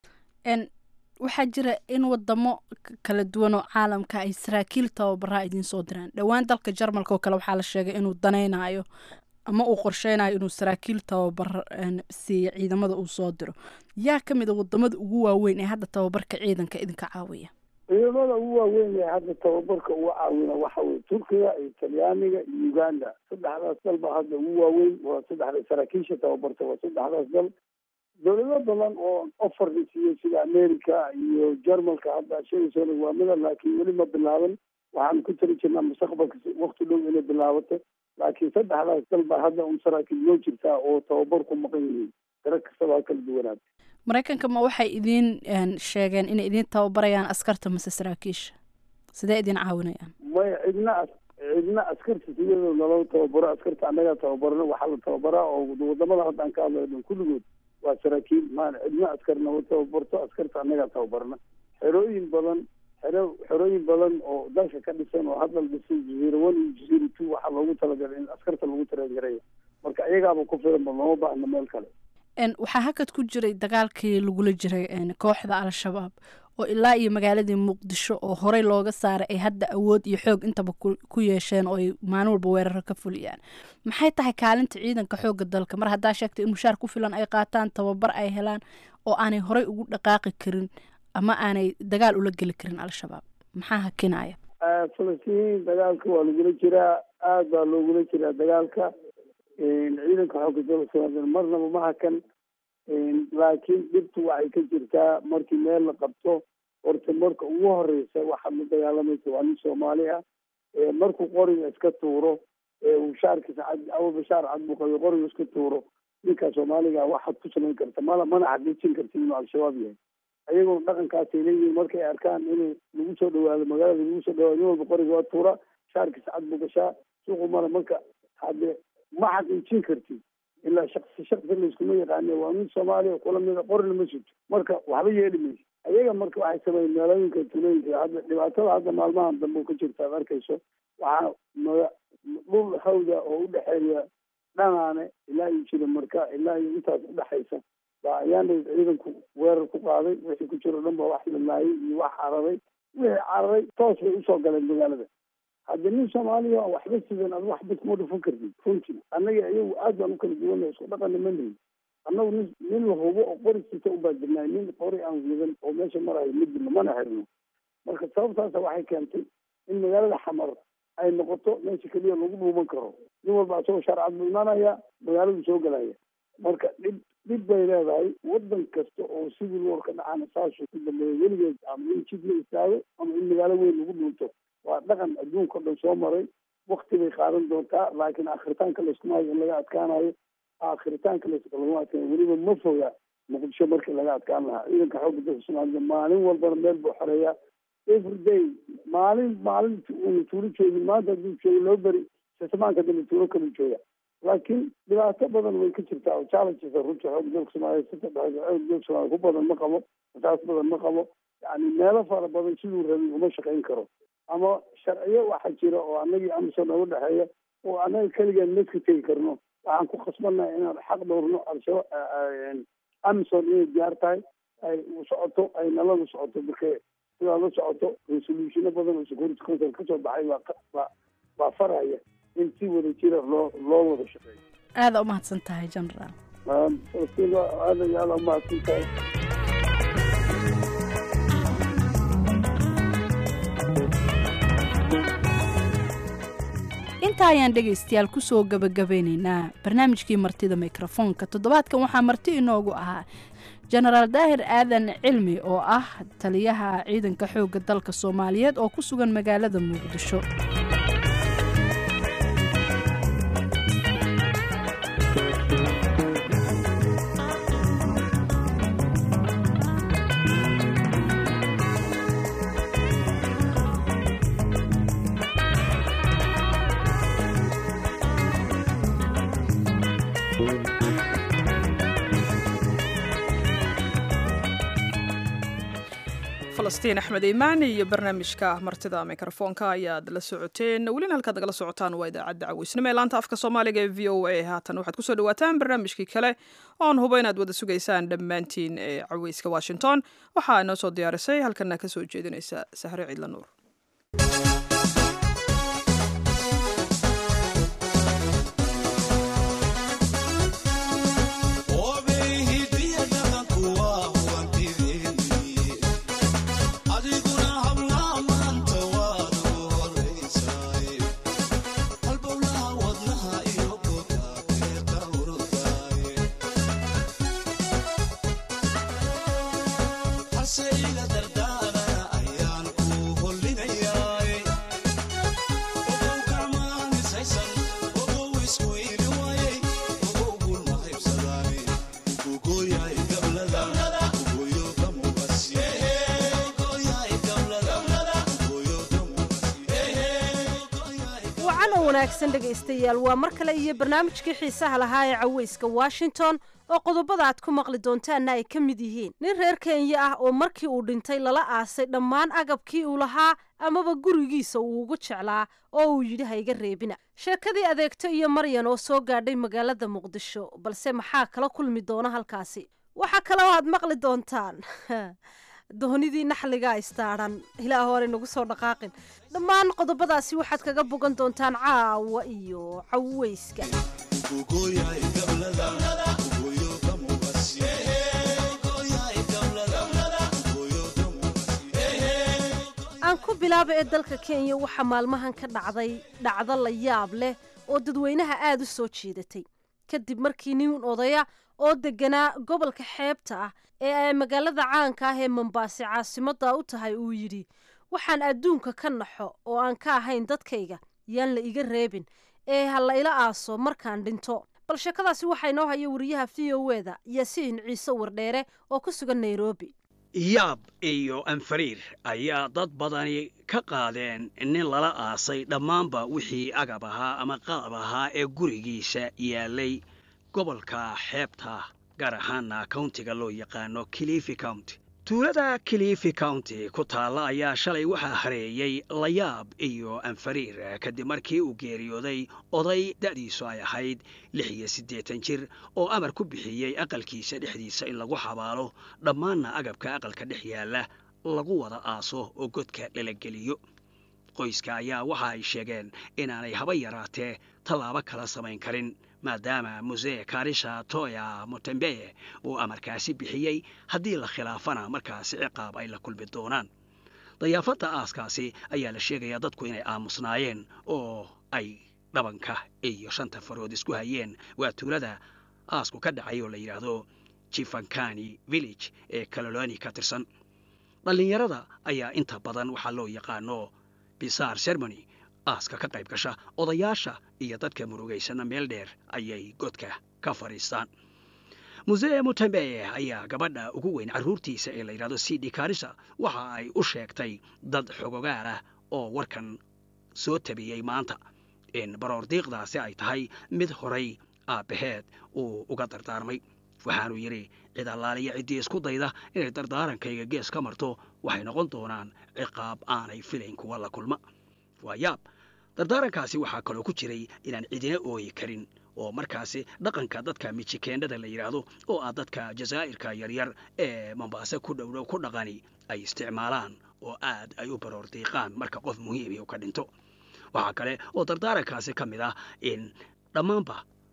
waxaa jira in wadamo kala duwan oo caalamka ay saraakiil tababaraa idiin soo diraan dhowaan dalka jarmalka oo kale waxaa la sheegay inuu danaynayo ama uu qorsheynayo inuu saraakiil tababar siiyo ciidamada uu soo diro yaa ka mid a wadamada ugu waaweyn ee hadda tababarka ciidanka idinka caawiya ciidamada ugu waaweyn ee hadda tababarka uga caawina waxa weye turkiga iyo talyaaniga iyo uganda saddexdaas dal baa hadda ugu waaweyn waa saddexda saraakiisha tababarta waa saddexdaas dal dowlado badan oo offer siiyo sida america iyo jarmalka hadda sheegaysona waa mida laakiin weli ma bilaaban waxaan ku tali jirnaa mustaqbalka wakti dhow inay bilaabato laakiin saddexdaas dal baa hadda un saraakiil loo jirtaa oo tababar ku maqan yihiin dara kastaba ha kala duwanaad maraykanka ma waxay idiin sheegeen inay idiin tababarayaan askarta mase saraakiisha sidee idiin caawinayaan maya cidna cidna askarta siyadoo naloo tababaro askarta annagaa tababarno waxaa la tababaraa oo wadamada hadda aan ka hadlayo dhan kulligood waa saraakiil maan cidna askar nama tababarto askarta annagaa tababarna xerooyin badan xero xerooyin badan oo dalka ka dhisan oo hadda la dhisay jaziira one iyo jaziira two waxaa loogu talagalay in askarta lagu tareegareeyo marka iyagaaba ku filan ba looma baahna meel kale waxaa hakad ku jiray dagaalkii lagula jiray kooxda al-shabaab oo ilaa iyo magaaladii muqdisho oo horey looga saaray ay hadda awood iyo xoog intaba ku yeesheen oo ay maalin walba weeraro ka fuliyaan maxay tahay kaalinta ciidanka xoogga dalka mar haddaa sheegtay in mushaar ku filan ay qaataan tababar ay helaan oo aanay horey ugu dhaqaaqi karin ama aanay dagaal ula geli karin al-shabaab maxaa hakinaya falastiin dagaalka waa lagula jiraa aada baa loogula jiraa dagaalka ciidanka xoogga dalka soomaaliya marnaba ma hakan laakiin dhibtu waxay ka jirtaa markii meel la qabto horta marka ugu horeysa waxaad la dagaalamaysa waa nin soomaali ah markuu qoriga iska tuuro shaarkiisa abu bashaar cadbuqayo qoriga iska tuuro ninkaa soomaaliga waxaad ku samayn karta mala mana xaqiijin karti inuu al-shabaab yahay ayagoo dhaqankaasay leeyihiin markay arkaan inay lagu soo dhawaado magaalada lagu soo dhawaado nin walba qoriga waa tuura shaarkiisa cad buu gashaa suuqu mala marka hadde ma xaqiijin karti ilaa shaksi shaksi layskuma yaqaane waa nin soomaaliya kula mida qorina ma sugto marka waxba yeeli mayso ayaga marka waxay sameeyeen meelooyinka tulooyinka hadda dhibaatada hadda maalmahan dambe ka jirta ad arkayso waxaa maga dhul hawda oo udhexeeya dhanaane ilaa iyo jira marka ilaa iyo intaas udhexaysa baa ayaana ciidanku weerar ku qaaday wixii ku jiro dhan ba wax la laayay iyo wax cararay wixii cararay toos bay usoo galeen magaalada haddi nin soomaaliya waxba sidan ad waxba kuma dhufan kartid runtii annaga iyagu aad baan u kala duwana isku dhaqana ma nihin annagu nin nin la hubo oo qori sita ubaa jirnaay nin qori aan wadan oo meesha marayo ma jirno mana xirno marka sababtaasa waxay keentay in magaalada xamar ay noqoto meesha keliya lagu dhuuman karo nin walba isagoo sharcad buu imaanaya magaaladu soo galaya marka dhib dhib bay leedahay wadan kasta oo sidii loorka dhacana saasuu ku dambeeya weligeed ama in jid la istaago ama in magaalo weyn lagu dhuunto waa dhaqan adduunka o dhan soo maray wakti bay qaadan doontaa laakiin akritaanka layskuma hayo in laga adkaanayo akritaanka laguma adkaanayo weliba ma foga muqdisho markii laga adkaan lahaa ciidanka xoogga dalka soomaalida maalin walbana meel buu xoreeyaa everyday maalin maalin unu tuulo joogin maanta hadduu joogo loo beri sismaanka dambe tuulo kalu jooga laakiin dhibaato badan way ka jirtaa oo challenges runtii xoogga dalka soomaaliya sita dhexeeda xoogga dalka soomaaliya ku badan ma qabo asaas badan ma qabo yani meelo fara badan siduu rabay uma shaqayn karo ama sharciyo waxaa jira oo anagii amison nooga dhexeeya oo annaga keligaan meska tegi karno waxaan ku khasbannahay inaan xaq dhowrno al-shabaab amison inay diyaar tahay ay socoto ay nalada socoto marka sidaa la socoto resolutiono badan oo security council kasoo baxay waa waa faraya in si wada jira loo loo wada shaqeeyo aada umahadsan tahay generaal falastiin aada iyo aada umahadsan tahay intaa ayaan dhegaystayaal kusoo gabagabeynaynaa barnaamijkii martida mikrofoonka toddobaadkan waxaa marti inoogu ahaa jenaraal daahir aadan cilmi oo ah taliyaha ciidanka xoogga dalka soomaaliyeed oo ku sugan magaalada muqdisho falastiin axmed iimaan iyo barnaamijka martida mikrofoonka ayaad la socoteen welina halkaad nagala socotaan waa idaacadda caweysnimo ee laanta afka soomaaliga ee v o a haatan waxaad kusoo dhawaataan barnaamijkii kale oon hubo inaad wada sugaysaan dhammaantiin ee caweyska washington waxaa inoo soo diyaarisay halkana ka soo jeedinaysa sahre ciidla nuur wanaagsan dhegaystayaal waa mar kale iyo barnaamijkii xiisaha lahaa ee caweyska washington oo qodobada aad ku maqli doontaanna ay ka mid yihiin nin reer kenya ah oo markii uu dhintay lala aasay dhammaan agabkii uu lahaa amaba gurigiisa uu ugu jeclaa oo uu yidhi ha iga reebina sheekadii adeegto iyo maryan oo soo gaadhay magaalada muqdisho balse maxaa kala kulmi doona halkaasi waxaa kaloo aad maqli doontaan doonidii naxliga istaaran ilaa hore nagu soo dhaqaaqin dhammaan qodobadaasi waxaad kaga bogan doontaan caawa iyo caweyska aan ku bilaaba ee dalka kenya waxaa maalmahan ka dhacday dhacdo la yaab leh oo dadweynaha aada u soo jiidatay kadib markii nin odaya oo deganaa gobolka xeebta ah ee ay magaalada caanka ah ee mambaase caasimadda u tahay uu yidhi waxaan adduunka ka naxo oo aan ka ahayn dadkayga yaan la iga reebin ee ha la ila aaso markaan dhinto bal sheekadaasi waxaa inoo haya wariyaha v o e da yaasiin ciise wardheere oo ku sugan nairobi yaab iyo anfariir ayaa dad badani ka qaadeen nin lala aasay dhammaanba wixii agab ahaa ama qalab ahaa ee gurigiisa yaalay gobolka xeebta gaar ahaana countiga loo yaqaano kilifi county tuulada kilifi county ku taalla ayaa shalay waxaa hareeyey layaab iyo anfariir kadib markii uu geeriyooday oday da'diisu ay ahayd lix iyo siddeetan jir oo amar ku bixiyey aqalkiisa dhexdiisa in lagu xabaalo dhammaanna agabka aqalka dhex yaalla lagu wada aaso oo godka dhalageliyo qoyska ayaa waxa ay sheegeen inaanay haba yaraatee tallaabo kala samayn karin maadaama musee karisha toya motembeye uu amarkaasi bixiyey haddii la khilaafana markaasi ciqaab ay la kulmi doonaan dayaafadda aaskaasi ayaa la sheegayaa dadku inay aamusnaayeen oo ay dhabanka iyo shanta farood isku hayeen waa tuulada aasku ka dhacay oo la yidhaahdo jifankani village ee kaloloni ka tirsan dhallinyarada ayaa inta badan waxaa loo yaqaano bisaar ceremony aaska ka qayb gasha odayaasha iyo dadka murugaysana meel dheer ayay godka ka fadhiistaan musee mutembeye ayaa gabadha ugu weyn carruurtiisa ee la yidhahdo cd karisa waxa ay u sheegtay dad xogogaal ah oo warkan soo tabiyey maanta in baroordiiqdaasi ay tahay mid horay aabbaheed uu uga dardaarmay waxaanuu yidhi cid allaaliya ciddii isku dayda inay dardaarankayga gees ka marto waxay noqon doonaan ciqaab aanay filayn kuwa la kulma waa yaab dardaarankaasi waxaa kaloo ku jiray inaan cidina ooyi karin oo markaasi dhaqanka dadka mijikeendhada la yidhaahdo oo ah dadka jazaa'irka yaryar ee mambaase ku dhowdhow ku dhaqani ay isticmaalaan oo aad ay u baroordiiqaan marka qof muhiimi u ka dhinto waxaa kale oo dardaarankaasi ka mid ah in dhammaanba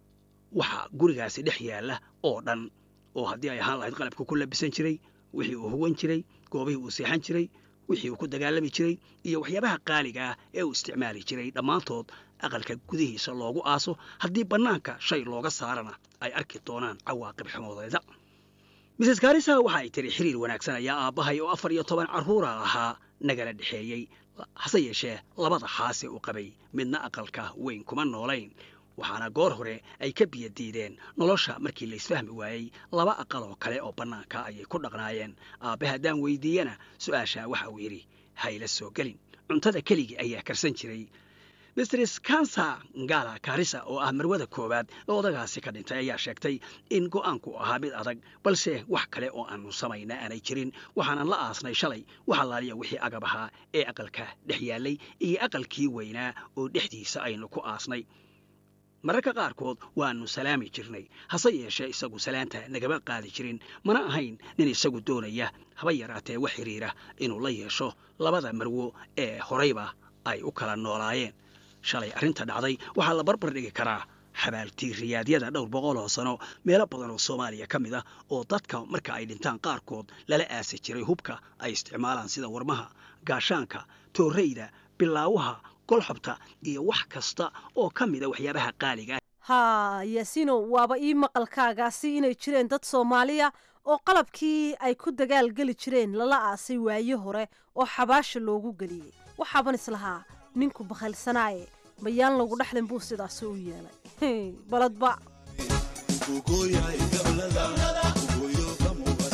waxa gurigaasi dhex yaalla oo dhan oo haddii ay ahaan lahayd qalabka ku labisan jiray wixii uu huwan jiray goobihii uu seexan jiray wixii uu ku dagaalami jiray iyo waxyaabaha qaaliga ah ee uu isticmaali jiray dhammaantood aqalka gudihiisa loogu aaso haddii bannaanka shay looga saarana ay arki doonaan cawaaqib xumoodeeda mises karisa waxa ay tiri xiriir wanaagsan ayaa aabbahay oo afar iyo toban carruura ahaa nagala dhexeeyey hase yeeshee labada xaase u qabay midna aqalka weyn kuma noolayn waxaana goor hore ay ka biyo diideen nolosha markii laysfahmi waayey laba aqal oo kale oo bannaanka ayay ku dhaqnaayeen aabbe haddaan weydiiyana su-aashaa waxa uu yidhi hayla soo gelin cuntada keligii ayaa karsan jiray mistrs kansa ngala karisa oo ah marwada koowaad oo odagaasi ka dhintay ayaa sheegtay in go'aanku ahaa mid adag balse wax kale oo aanu samayna aanay jirin waxaanan la aasnay shalay wax allaaliya wixii agab ahaa ee aqalka dhex yaallay iyo aqalkii weynaa oo dhexdiisa aynu ku aasnay mararka qaarkood waannu salaami jirnay hase yeeshee isagu salaanta nagama qaadi jirin mana ahayn nin isagu doonaya haba yaraatee wax xidhiira inuu la yeesho labada marwo ee horayba ay u kala noolaayeen shalay arrinta dhacday waxaa la barbar dhigi karaa xabaaltiiriyaadyada dhowr boqol oo sano meelo badan oo soomaaliya ka mid ah oo dadka marka ay dhintaan qaarkood lala aasi jiray hubka ay isticmaalaan sida warmaha gaashaanka toorreyda bilaawaha golxobta iyo wax kasta oo ka mida waxyaabaha qaaliga haa yaasiino waaba ii maqalkaagaasi inay jireen dad soomaaliya oo qalabkii ay ku dagaal geli jireen lala aasay waaye hore oo xabaasha loogu geliyey waxaaban islahaa ninku bakhaylsanaaye mayaan lagu dhexlin buu sidaasi u yeelay baladba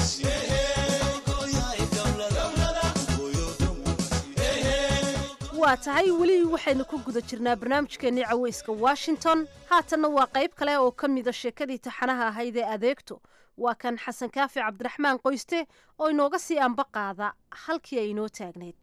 waa waa tahay weli waxaynu ku guda jirnaa barnaamijkeennii caweyska washington haatanna waa qayb kale oo ka mida sheekadii taxanaha ahayd ee adeegto waa kan xasan kaafi cabdiraxmaan qoyste oo inooga sii anba qaada halkii ay inoo taagnayd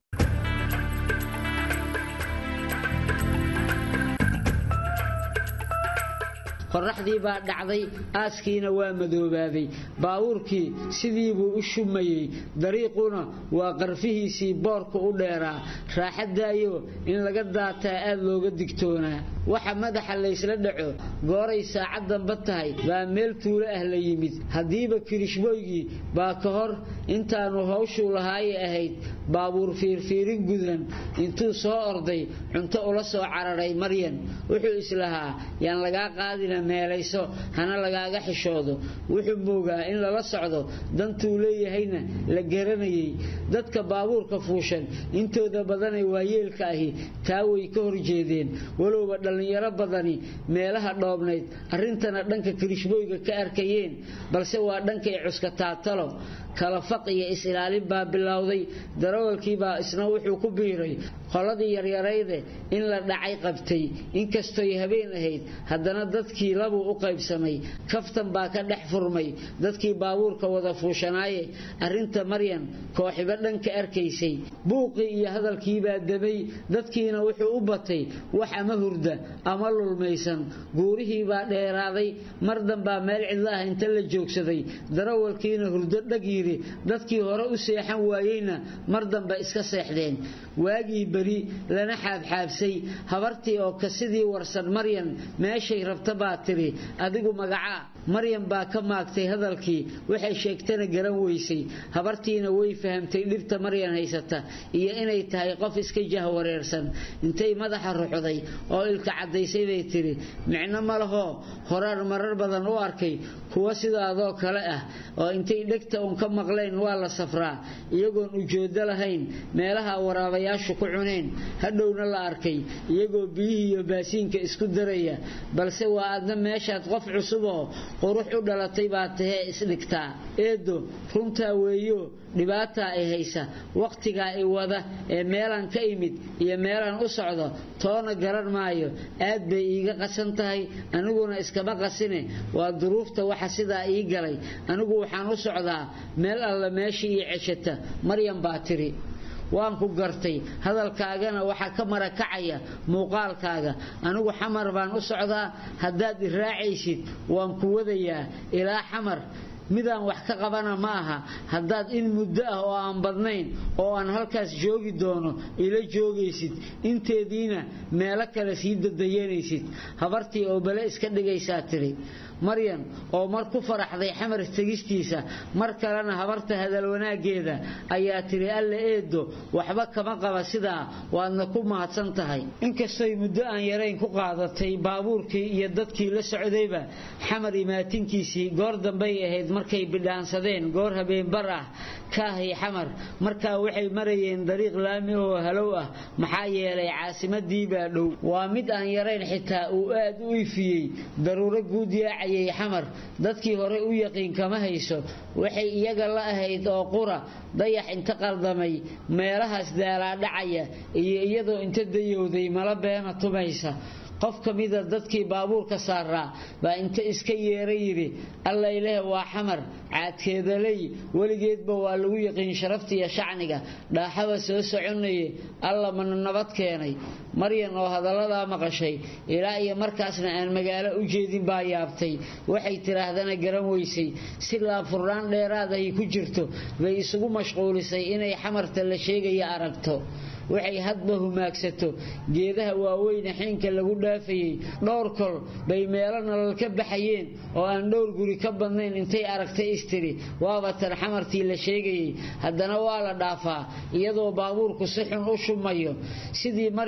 qorraxdii baa dhacday aaskiina waa madoobaaday baabuurkii sidii buu u shumayey dariiquna waa qarfihiisii boorka u dheeraa raaxadaayo in laga daataa aad looga digtoonaa waxa madaxa laysla dhaco gooray saacad damba tahay baa meel tuulo ah la yimid haddiiba kirishbooygii baa ka hor intaanu hawshuu lahaaye ahayd baabuur fiirfiirin gudan intuu soo orday cunto ula soo cararay maryan wuxuu islahaa yaan lagaa qaadina meelayso hana lagaaga xishoodo wuxuu moogaa in lala socdo dantuu leeyahayna la garanayay dadka baabuurka fuushan intooda badanee waayeelka ahi taa way ka horjeedeen walowba dhallinyaro badani meelaha dhoobnayd arrintana dhanka kirishbooyga ka arkayeen balse waa dhankay cuskataatalo kala faq iyo is-ilaalin baa bilowday darawalkiibaa isna wuxuu ku biiray qoladii yaryarayde in la dhacay qabtay inkastoy habeen ahayd haddana dadkii labuu u qaybsamay kaftan baa ka dhex furmay dadkii baabuurka wada fuushanaaye arrinta maryan kooxiba dhanka arkaysay buuqii iyo hadalkiibaa damay dadkiina wuxuu u batay wax ama hurda ama lulmaysan guurihiibaa dheeraaday mar danbaa meel cidla ah inta la joogsaday darawalkiina hurdo dhag yidhi dadkii hore u seexan waayeyna mar dambe iska seexdeen waagii beri lana xaabxaabsay habartii oo ka sidii warsan maryan meeshay rabta baa tiri adigu magacaa maryan baa ka maagtay hadalkii waxay sheegtana garan weysay habartiina way fahamtay dhibta maryan haysata iyo inay tahay qof iska jahwareersan intay madaxa ruxday oo ilka caddaysay bay tiri micno ma lahoo horaan marar badan u arkay kuwa sidaadoo kale ah oo intay dhegta uun ka maqleen waa la safraa iyagoon ujoodo lahayn meelaha waraabayaashu ku cuneen hadhowna la arkay iyagoo biyihii iyo baasiinka isku daraya balse waa adna meeshaad qof cusuboo qurux u dhalatay baa tahee isdhigtaa eedo runtaa weeyo dhibaataa ay haysa wakhtigaa i wada ee meelaan ka imid iyo meelaan u socdo toona garan maayo aad bay iiga qasan tahay aniguna iskama qasine waa duruufta waxa sidaa ii galay anigu waxaan u socdaa meel alla meeshii ii ceshata maryan baa tiri waan ku gartay hadalkaagana waxaa ka marakacaya muuqaalkaaga anigu xamar baan u socdaa haddaad i raacaysid waan ku wadayaa ilaa xamar midaan wax ka qabana ma aha haddaad in muddo ah oo aan badnayn oo aan halkaas joogi doono ila joogaysid inteediina meelo kale sii dadayanaysid habartii oo bale iska dhigaysaa tiri maryan oo mar ku faraxday xamar tegistiisa mar kalena habarta hadal wanaaggeeda ayaa tiri alla eedo waxba kama qaba sidaa waadna ku mahadsan tahay inkastoy muddo aan yarayn ku qaadatay baabuurkii iyo dadkii la socdayba xamar imaatinkiisii goor dambay ahayd markay bidhaansadeen goor habeenbar ah kaahay xamar markaa waxay marayeen dariiq laami oo halow ah maxaa yeelay caasimadii baa dhow waa mid aan yarayn xitaa uu aad u ifiyey daruuro guud yaacayay xamar dadkii hore u yaqiin kama hayso waxay iyaga la ahayd oo qura dayax inta qaldamay meelahaas daalaadhacaya iyo iyadoo inta dayowday mala beena tumaysa qof ka mida dadkii baabuurka saaraa baa inta iska yeera yidhi allayleh waa xamar caadkeedaley weligeedba waa lagu yaqiin sharaftiiyo shacniga dhaaxaba soo soconaye alla mana nabad keenay maryan oo hadalladaa maqashay ilaa iyo markaasna aan magaalo u jeedin baa yaabtay waxay tidhaahdana garan weysay si laafurnaan dheeraad ay ku jirto bay isugu mashquulisay inay xamarta la sheegaya aragto waxay hadba humaagsato geedaha waaweyne xiinka lagu dhaafayey dhowr kol bay meelo nolol ka baxayeen oo aan dhowr guri ka badnayn intay aragtay istiri waaba tan xamartii la sheegayey haddana waa la dhaafaa iyadoo baabuurku si xun u shumayo sidii maryan iyadoo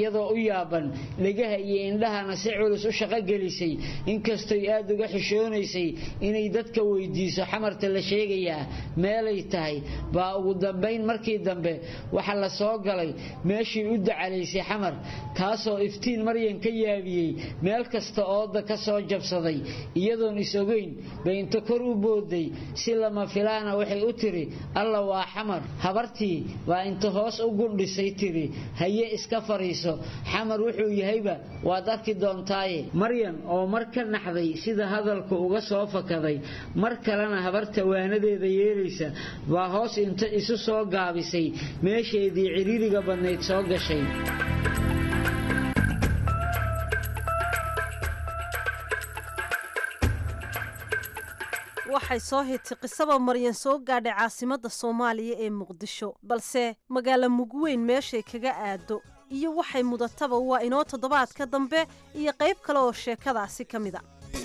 iyadoo u yaaban dhegaha iyo indhahana si culus u shaqo gelisay inkastoy aad uga xishoonaysay inay dadka weydiiso xamarta la sheegayaa meelay tahay baa ugu dambayn markii dambe waxa la soo galay meeshii u dacalaysay xamar taasoo iftiin maryan ka yaabiyey meel kasta ooda ka soo jabsaday iyadoon is ogeyn bay inta kor u booday si lama filaana waxay u tiri alla waa xamar habartii baa inta hoos u gundhisay tiri haye iska fariiso xamar wuxuu yahayba waad arki doontaaye maryan oo mar ka naxday sida hadalku uga soo fakaday mar kalena habarta waanadeeda yeelaysa baa hoos inta isu soo gaabisay meesheedii ciriiriga badnayd soo gashay waxay soo hitay qisaba maryan soo gaadhay caasimadda soomaaliya ee muqdisho balse magaalo mugweyn meeshay kaga aado iyo waxay mudataba waa inoo toddobaadka dambe iyo qayb kale oo sheekadaasi ka mid a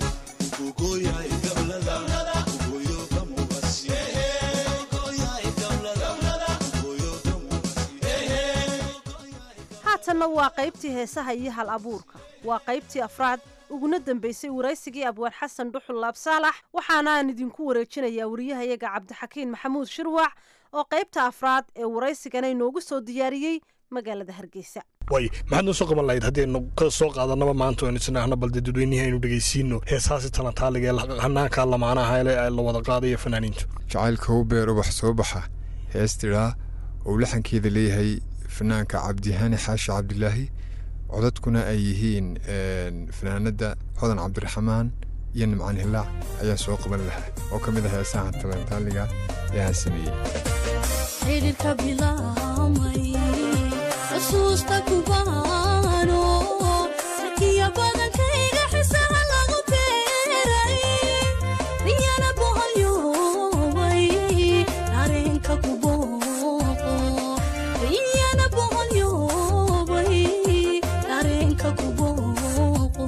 haatanna waa qaybtii heesaha iyo hal abuurka waa qaybtii afraad uguna dambaysay waraysigii abwaan xasan dhuxul laabsaalax waxaana aan idinku wareejinayaa wariyahayaga cabdixakiin maxamuud shirwac oo qaybta afraad ee waraysigana inoogu soo diyaariyey magaalada hargeysa way maxaad noo soo qaban lahayd haddii aynu ka soo qaadanaba maanta aynu isnaahno balde dadweynihii aynu dhegaysiino heesaasi talantaaliga ee hanaanka lamaanaha ee la wada qaadaya fanaaniintu jacaylka u beer ubax soo baxa hees tidhaa uu laxankeeda leeyahay fanaanka cabdihani xaashi cabdilaahi codadkuna ay yihiin fanaanada hodan cabdiraxmaan iyo nimcaan hilaac ayaa soo qaban lahaa oo ka mid ah heesaha talantaaliga ee aan sameeyey xidhiirka bilaamay xusuusta kubaano sarkiya badankayga xisaha lagu beeray riyana boholyoobay dareenka kubooqo riyana boholyoobay dareenka kubooqo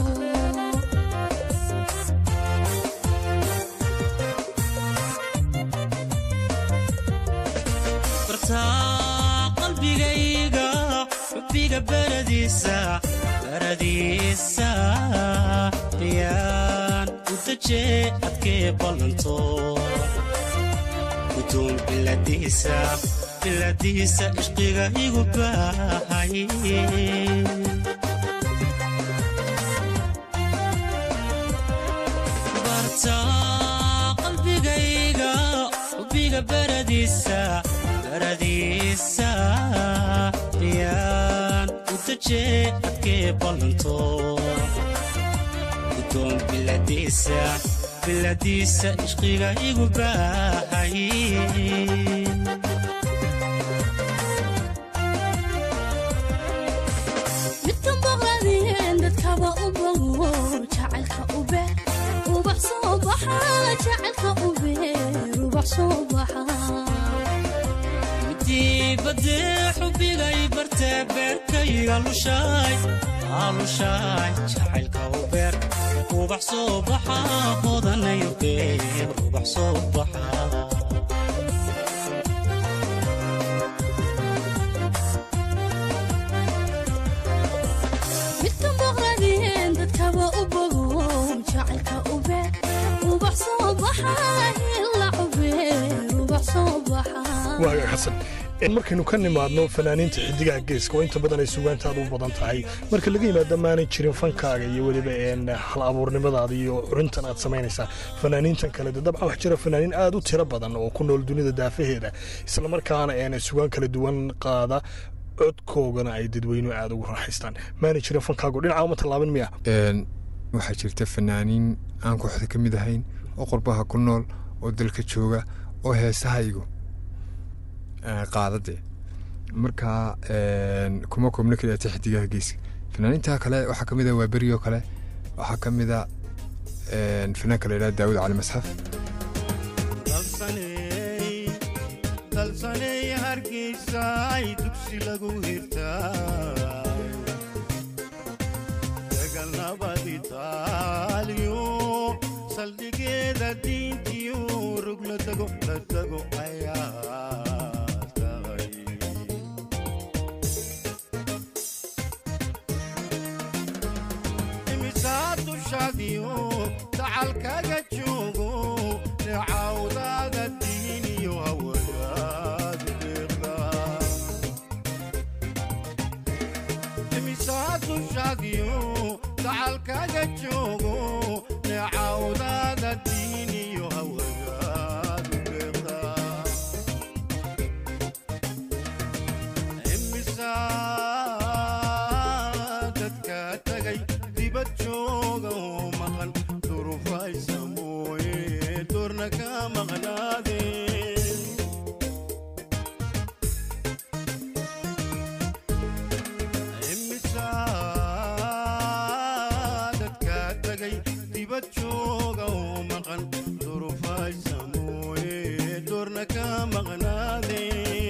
bartaa qalbigayga xubbiga baradiisa baradiisa yaan u dajee adkee ballanto gudoon biladiisa biladiisa ishqiga igu baahay bartaa qalbigayga xubbiga baradiisa baradiisa yaan u dajee adkee ballanto gudoon biladiisa biladiisa ishqiga igu baahay midkan boqladeen dadkaba u bogo jacaylka u beer ubax soo baxa jacaylka u beer ubax soo baxa dibadee xubigay bartee beerkayga lushaay aalushaay jacaylka u beer ubax soo baxa hodanayo beer ubax soo baxa midkan boqladeen dadkaba u bogo jacaylka u beer ubax soo baxa ila u beer ubax soo baxa waaga xasan markaynu ka nimaadno fanaaniinta xidigaha geeska oo inta badan ay sugaantaada u badan tahay marka laga yimaado maanay jirin fankaaga iyo weliba hal abuurnimadaada iyo curintan aad samaynaysaa fanaaniintan kale de dabcan wax jira fanaaniin aad u tiro badan oo ku nool dunida daafaheeda islamarkaana een sugaan kala duwan qaada codkoogana ay dadweynuhu aada ugu raaxaystaan maanay jirin fankaagu dhinaca uma tallaabin miya waxaa jirta fanaaniin aan kooxda ka mid ahayn oo qurbaha ku nool oo dalka jooga oo heesahaygu qaadade marka kuma koobna kaliyaata xidigaha geeska fanaaniinta kale waxaa ka mid a waa berioo kale waxaa ka mid a fanaanka la yidhaha daawud cali masxaf dalsaney hargeysa ay dugsi lagu hirtaa dagalnabad itaaliyo saldhigeeda diintiyo rug la tago la tago ayaa tahay doorna ka maqnaade imisaa dadka tagay dibad jooga oo maqan durufaysa mooye doorna ka maqnaade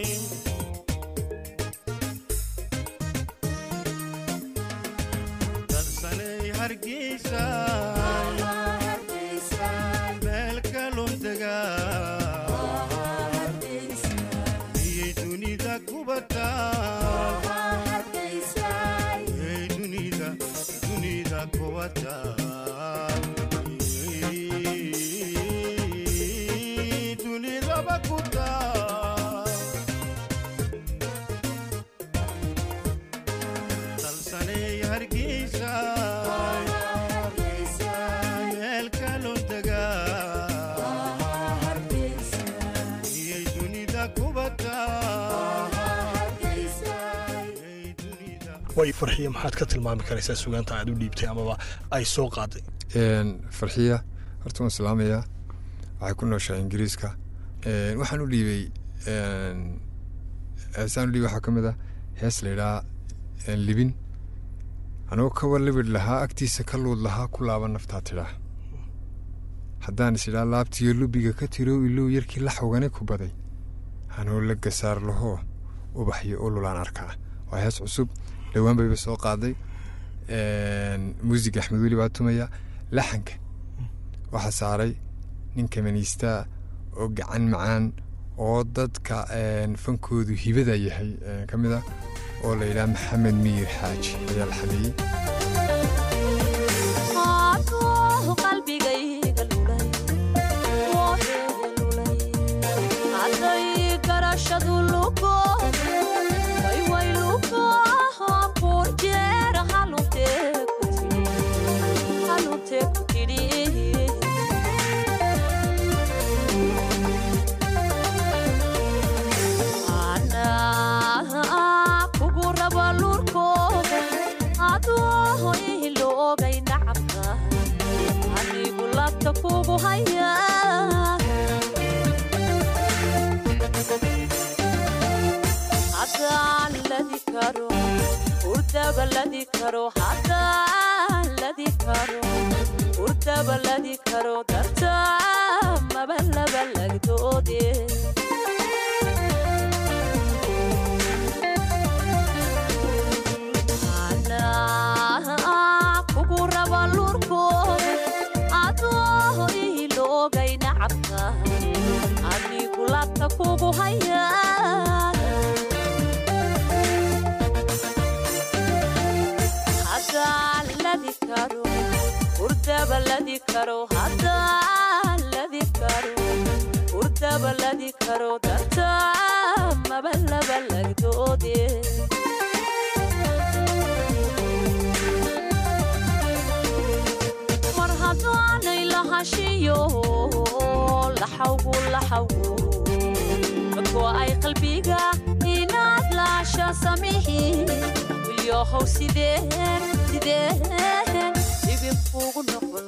dalsanay hargeysa meel kaluntaga iyay dunida kubata iyay dunida dunida kubata Iyay dunidaba kuta dalsanay hargeysa meel kaluntaga iyay dunida kubata way farxiya maxaad ka tilmaami karaysaa sugaanta aad u dhiibtay amaba ay soo qaaday Een, farxiya horta waan salaamayaa waxay ku nooshaa ingiriiska Een, waxaan u dhiibay een, heesaan u dhiibay waxaa ka mid ah hees la yidhaha een, libin anigoo kawa libid lahaa agtiisa ka luud lahaa ku laaba naftaa tidhaa haddaan is idhaa laabtiyo lubiga ka tirow ilow yarkii la xogani ku baday anoo la gasaar lahoo ubaxyo ululaan arkaa waa hees cusub dhowaan bayba soo qaaday Een, muusiga axmed weli baa tumaya laxanka waxaa saaray nin kamaniistaa oo gacan macaan oo dadka een, fankoodu hibada yahay een, ka mid ah oo la yidhaha maxamed miyir xaaji ayaa la xameeyey Aduh, qalbigayga lulay, woodeeda lulay. Hadday garashadu lugo, way way lugo, boor jeer haluntee ku tidhi, haluntee ku tidhi. Anaa kugu raba lurkooda, adoo iloogay nacabka, anigu labta kugu haya. Haddaan ladi karo, hurdaba ladi karo, haddaan ladi karo, hurdaba ladi karo, dartaa maba laba lagdoodee. Anaa kugu raba lurkooda, adoo iloogay nacabka, anigu labta kugu haya. Haddaan ladi karo, hurdaba ladi karo, haddaan ladi karo, hurdaba ladi karo, dartaa maba laba lagdoodee. mar haddaanay lahashiyo laxawgu laxawgu dadku ay qalbiga inaad laasha samihi wilyohow sideen sideen dhibinkuugu noqon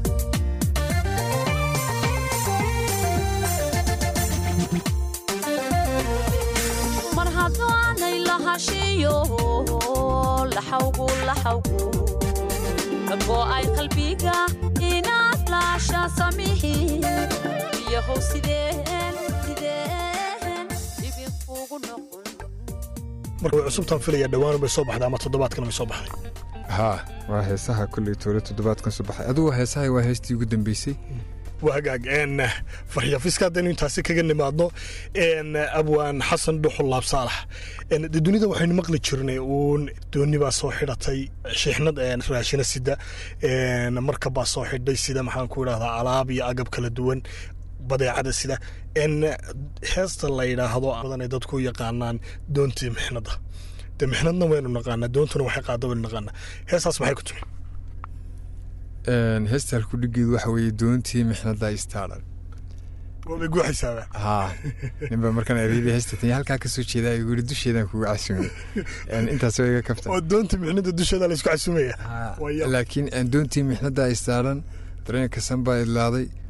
mar haddaanay lahashiyo laxawgu laxawgu dadku ay qalbiga inaad laasha samihi wilyohow sideen sideen dhibinkuugu noqon marka way cusubtaan filaya dhowaan bay soo baxday ama toddobaadkan bay soo baxday haa waa heesaha kolley toole toddobaadkan soo baxay adugu heesaha waa heestii ugu dambeysay waa hagaag een faryafiska haddaynu intaasi kaga nimaadno een abwaan xasan dhuxul laab saalax een dee dunida waxaynu maqli jirnay uun dooni baa soo xidhatay shiixnad een raashina sida een markab baa soo xidhay sida maxaan ku idhahdaa alaab iyo agab kala duwan badeecada sida een heesta la yidhaahdo badanay dadku u yaqaanaan doontii mixnada dee mixnadna waynu naqaanaa doontuna waxay qaada waynu naqaanaa heestaas maxay ku timi Een, heesta halkudhigeedu waxa weeye doontii mixnada istaaran waabay guuxaysaaba haa ninba markaan ereyadii heesta tanya halkaa kasoo jeedaa igu yidhi dusheedaan kugu casumay Een, intaas waa iga kafta oo doontii mixnada dusheeda la isku casumaya Waa yaab. laakiin een, doontii mixnada istaaran dareenka san baa idlaaday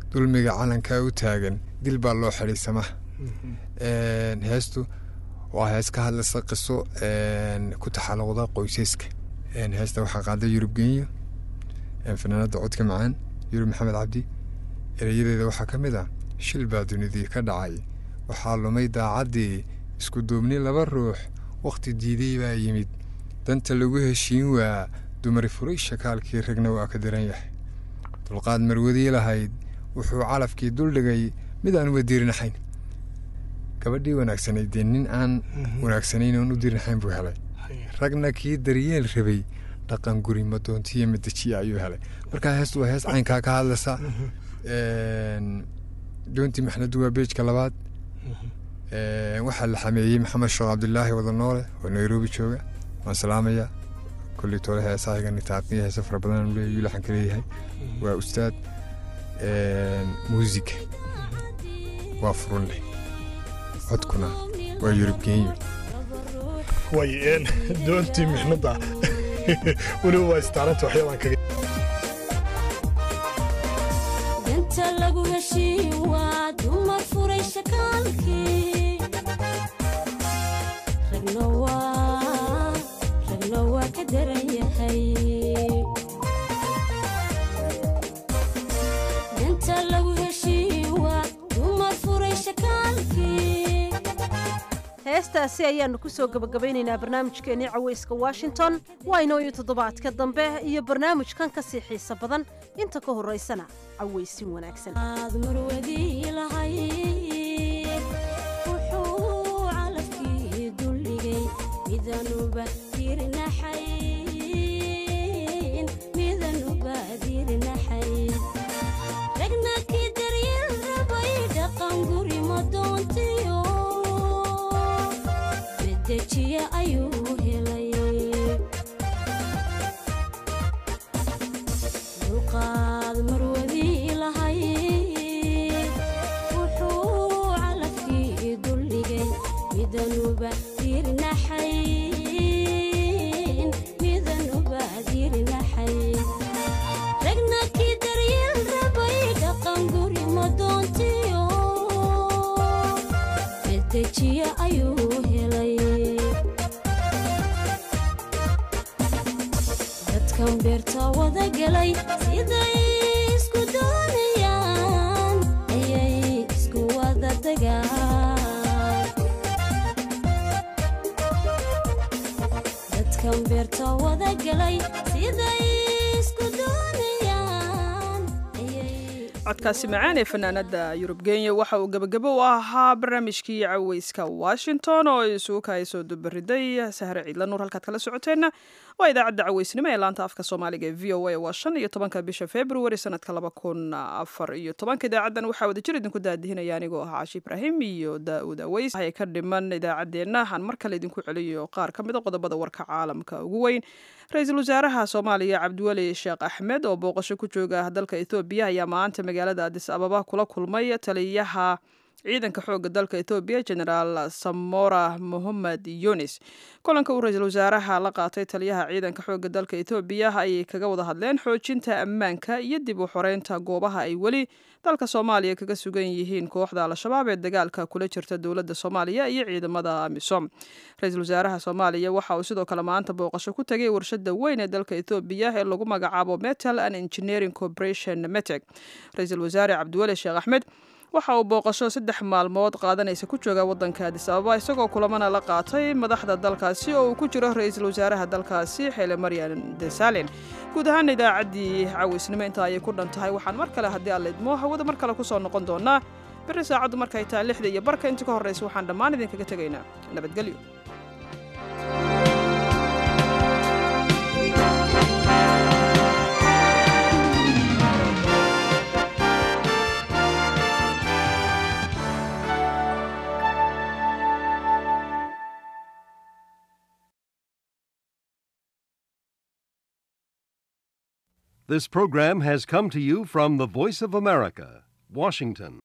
dulmiga calankaa u taagan dil baa loo xidhay samaha heestu waa hees ka hadlaysa qiso ku taxaluqda qoysayska heesta waxaa qaaday yurub genyo fanaanada codka macaan yurub maxamed cabdi erayadeeda waxaa ka mid ah shil baa dunidii ka dhacay waxaa lumay daacaddii isku duubni laba ruux wakhti diiday baa yimid danta lagu heshiin waa dumari furay shakaalkii ragna waa ka daran yahay dulqaad marwadii lahayd wuxuu calafkii duldhigay mid aan uba diirinaxayn gabadhii wanaagsanayd dee nin aan wanaagsanayn oon u diirinaxayn buu helay ragna kii daryeel rabay dhaqan guri madoontiyo madajiya ayuu helay markaa heestu waa hees caynkaa ka hadlaysa doontii maxnadu waa beejka labaad waxaa la xameeyey maxamed sheekh cabdilaahi wadanoole oo nairobi jooga waan salaamaya kolley tole heesahayga nitaaqniya heese fara badan aanu leeyahay laxan ka leeyahay waa ustaad muusika waa furun leh codkuna waa yurub genyo way doontii mixnada weliba waa istaaranta waxyaabaan kaga danta lagu heshiin waa dumar furay shakaalkii ragna waa ragna waa ka daran yahay danta lagu heshiin waa dumar furay shakaalkii heestaasi ayaannu ku soo gebagabaynaynaa barnaamijkeennii cawayska washington waa inooyo toddobaadka dambe iyo barnaamijkan ka sii xiisa badan inta ka horraysana cawaysin wanaagsan aad marwadii lahayd wuxuu calafkii duldhigay midanuba dirnaxayn midanuba dirnaxayn ragna kii daryeel rabay dhaqan guri madoontiyo medejiya ayuu helay dulqaad marwadii lahayd wuxuu calafkii duldhigay midanuba dirnaxayn midanuba dirnaxayn ragna kii daryeel rabay dhaqan guri madoontiyo medejiya ayuu helay dadkan beerta wada galay siday isku doonayaan ayay isku wada degaan dadkan beerta wada galay siday isku doonayaan codkaasi macaan ee fanaanada yurub kenya waxa uu gebagabo u ahaa barnaamijkii caweyska washington oo isugu kahaysoo dubariday sahre ciidla nuur halkaad kala socoteenna waa idaacadda caweysnimo ee laanta afka soomaaliga ee v o a waa shan iyo tobanka bisha february sanadka laba kun afar iyo tobanka idaacaddan waxaa wadajir idinku daadihinaya anigoo ah caashi ibraahim iyo daa'uud aweys waxay ka dhiman idaacaddeenna aan mar kale idinku celiyo qaar ka mida qodobada warka caalamka ugu weyn ra-iisul wasaaraha soomaaliya cabdiweli sheekh axmed oo booqasho ku jooga dalka ethoobiya ayaa maanta magaalada adis ababa kula kulmay taliyaha ciidanka xooga dalka ethoobiya generaal samora mohamed yunis kulanka uu ra-iisul wasaaraha la qaatay taliyaha ciidanka xooga dalka ethoobiya ayay kaga wada hadleen xoojinta ammaanka iyo dib u xoreynta goobaha ay weli dalka soomaaliya kaga sugan yihiin kooxda al-shabaab ee dagaalka kula jirta dowladda soomaaliya iyo ciidamada amisom ra-iisul wasaaraha soomaaliya waxa uu sidoo kale maanta booqasho ku tagay warshada weyn ee dalka ethoobiya ee lagu magacaabo metal and engineering corporation metec ra-iisul wasaare cabdiweli sheekh axmed waxa uu booqasho saddex maalmood qaadanaysa ku jooga waddanka adis ababa isagoo kulamana la qaatay madaxda dalkaasi oo uu ku jiro ra-iisul wasaaraha dalkaasi xeele maryan desalin guud ahaan idaacaddii caweysnimo intaa ayay ku dhan tahay waxaan mar kale haddii alla idmo hawada mar kale kusoo noqon doonaa berri saacaddu markay tahay lixda iyo barka inta ka horraysa waxaan dhammaan idinkaga tegaynaa nabadgelyo This program has come to you from the Voice of America, Washington.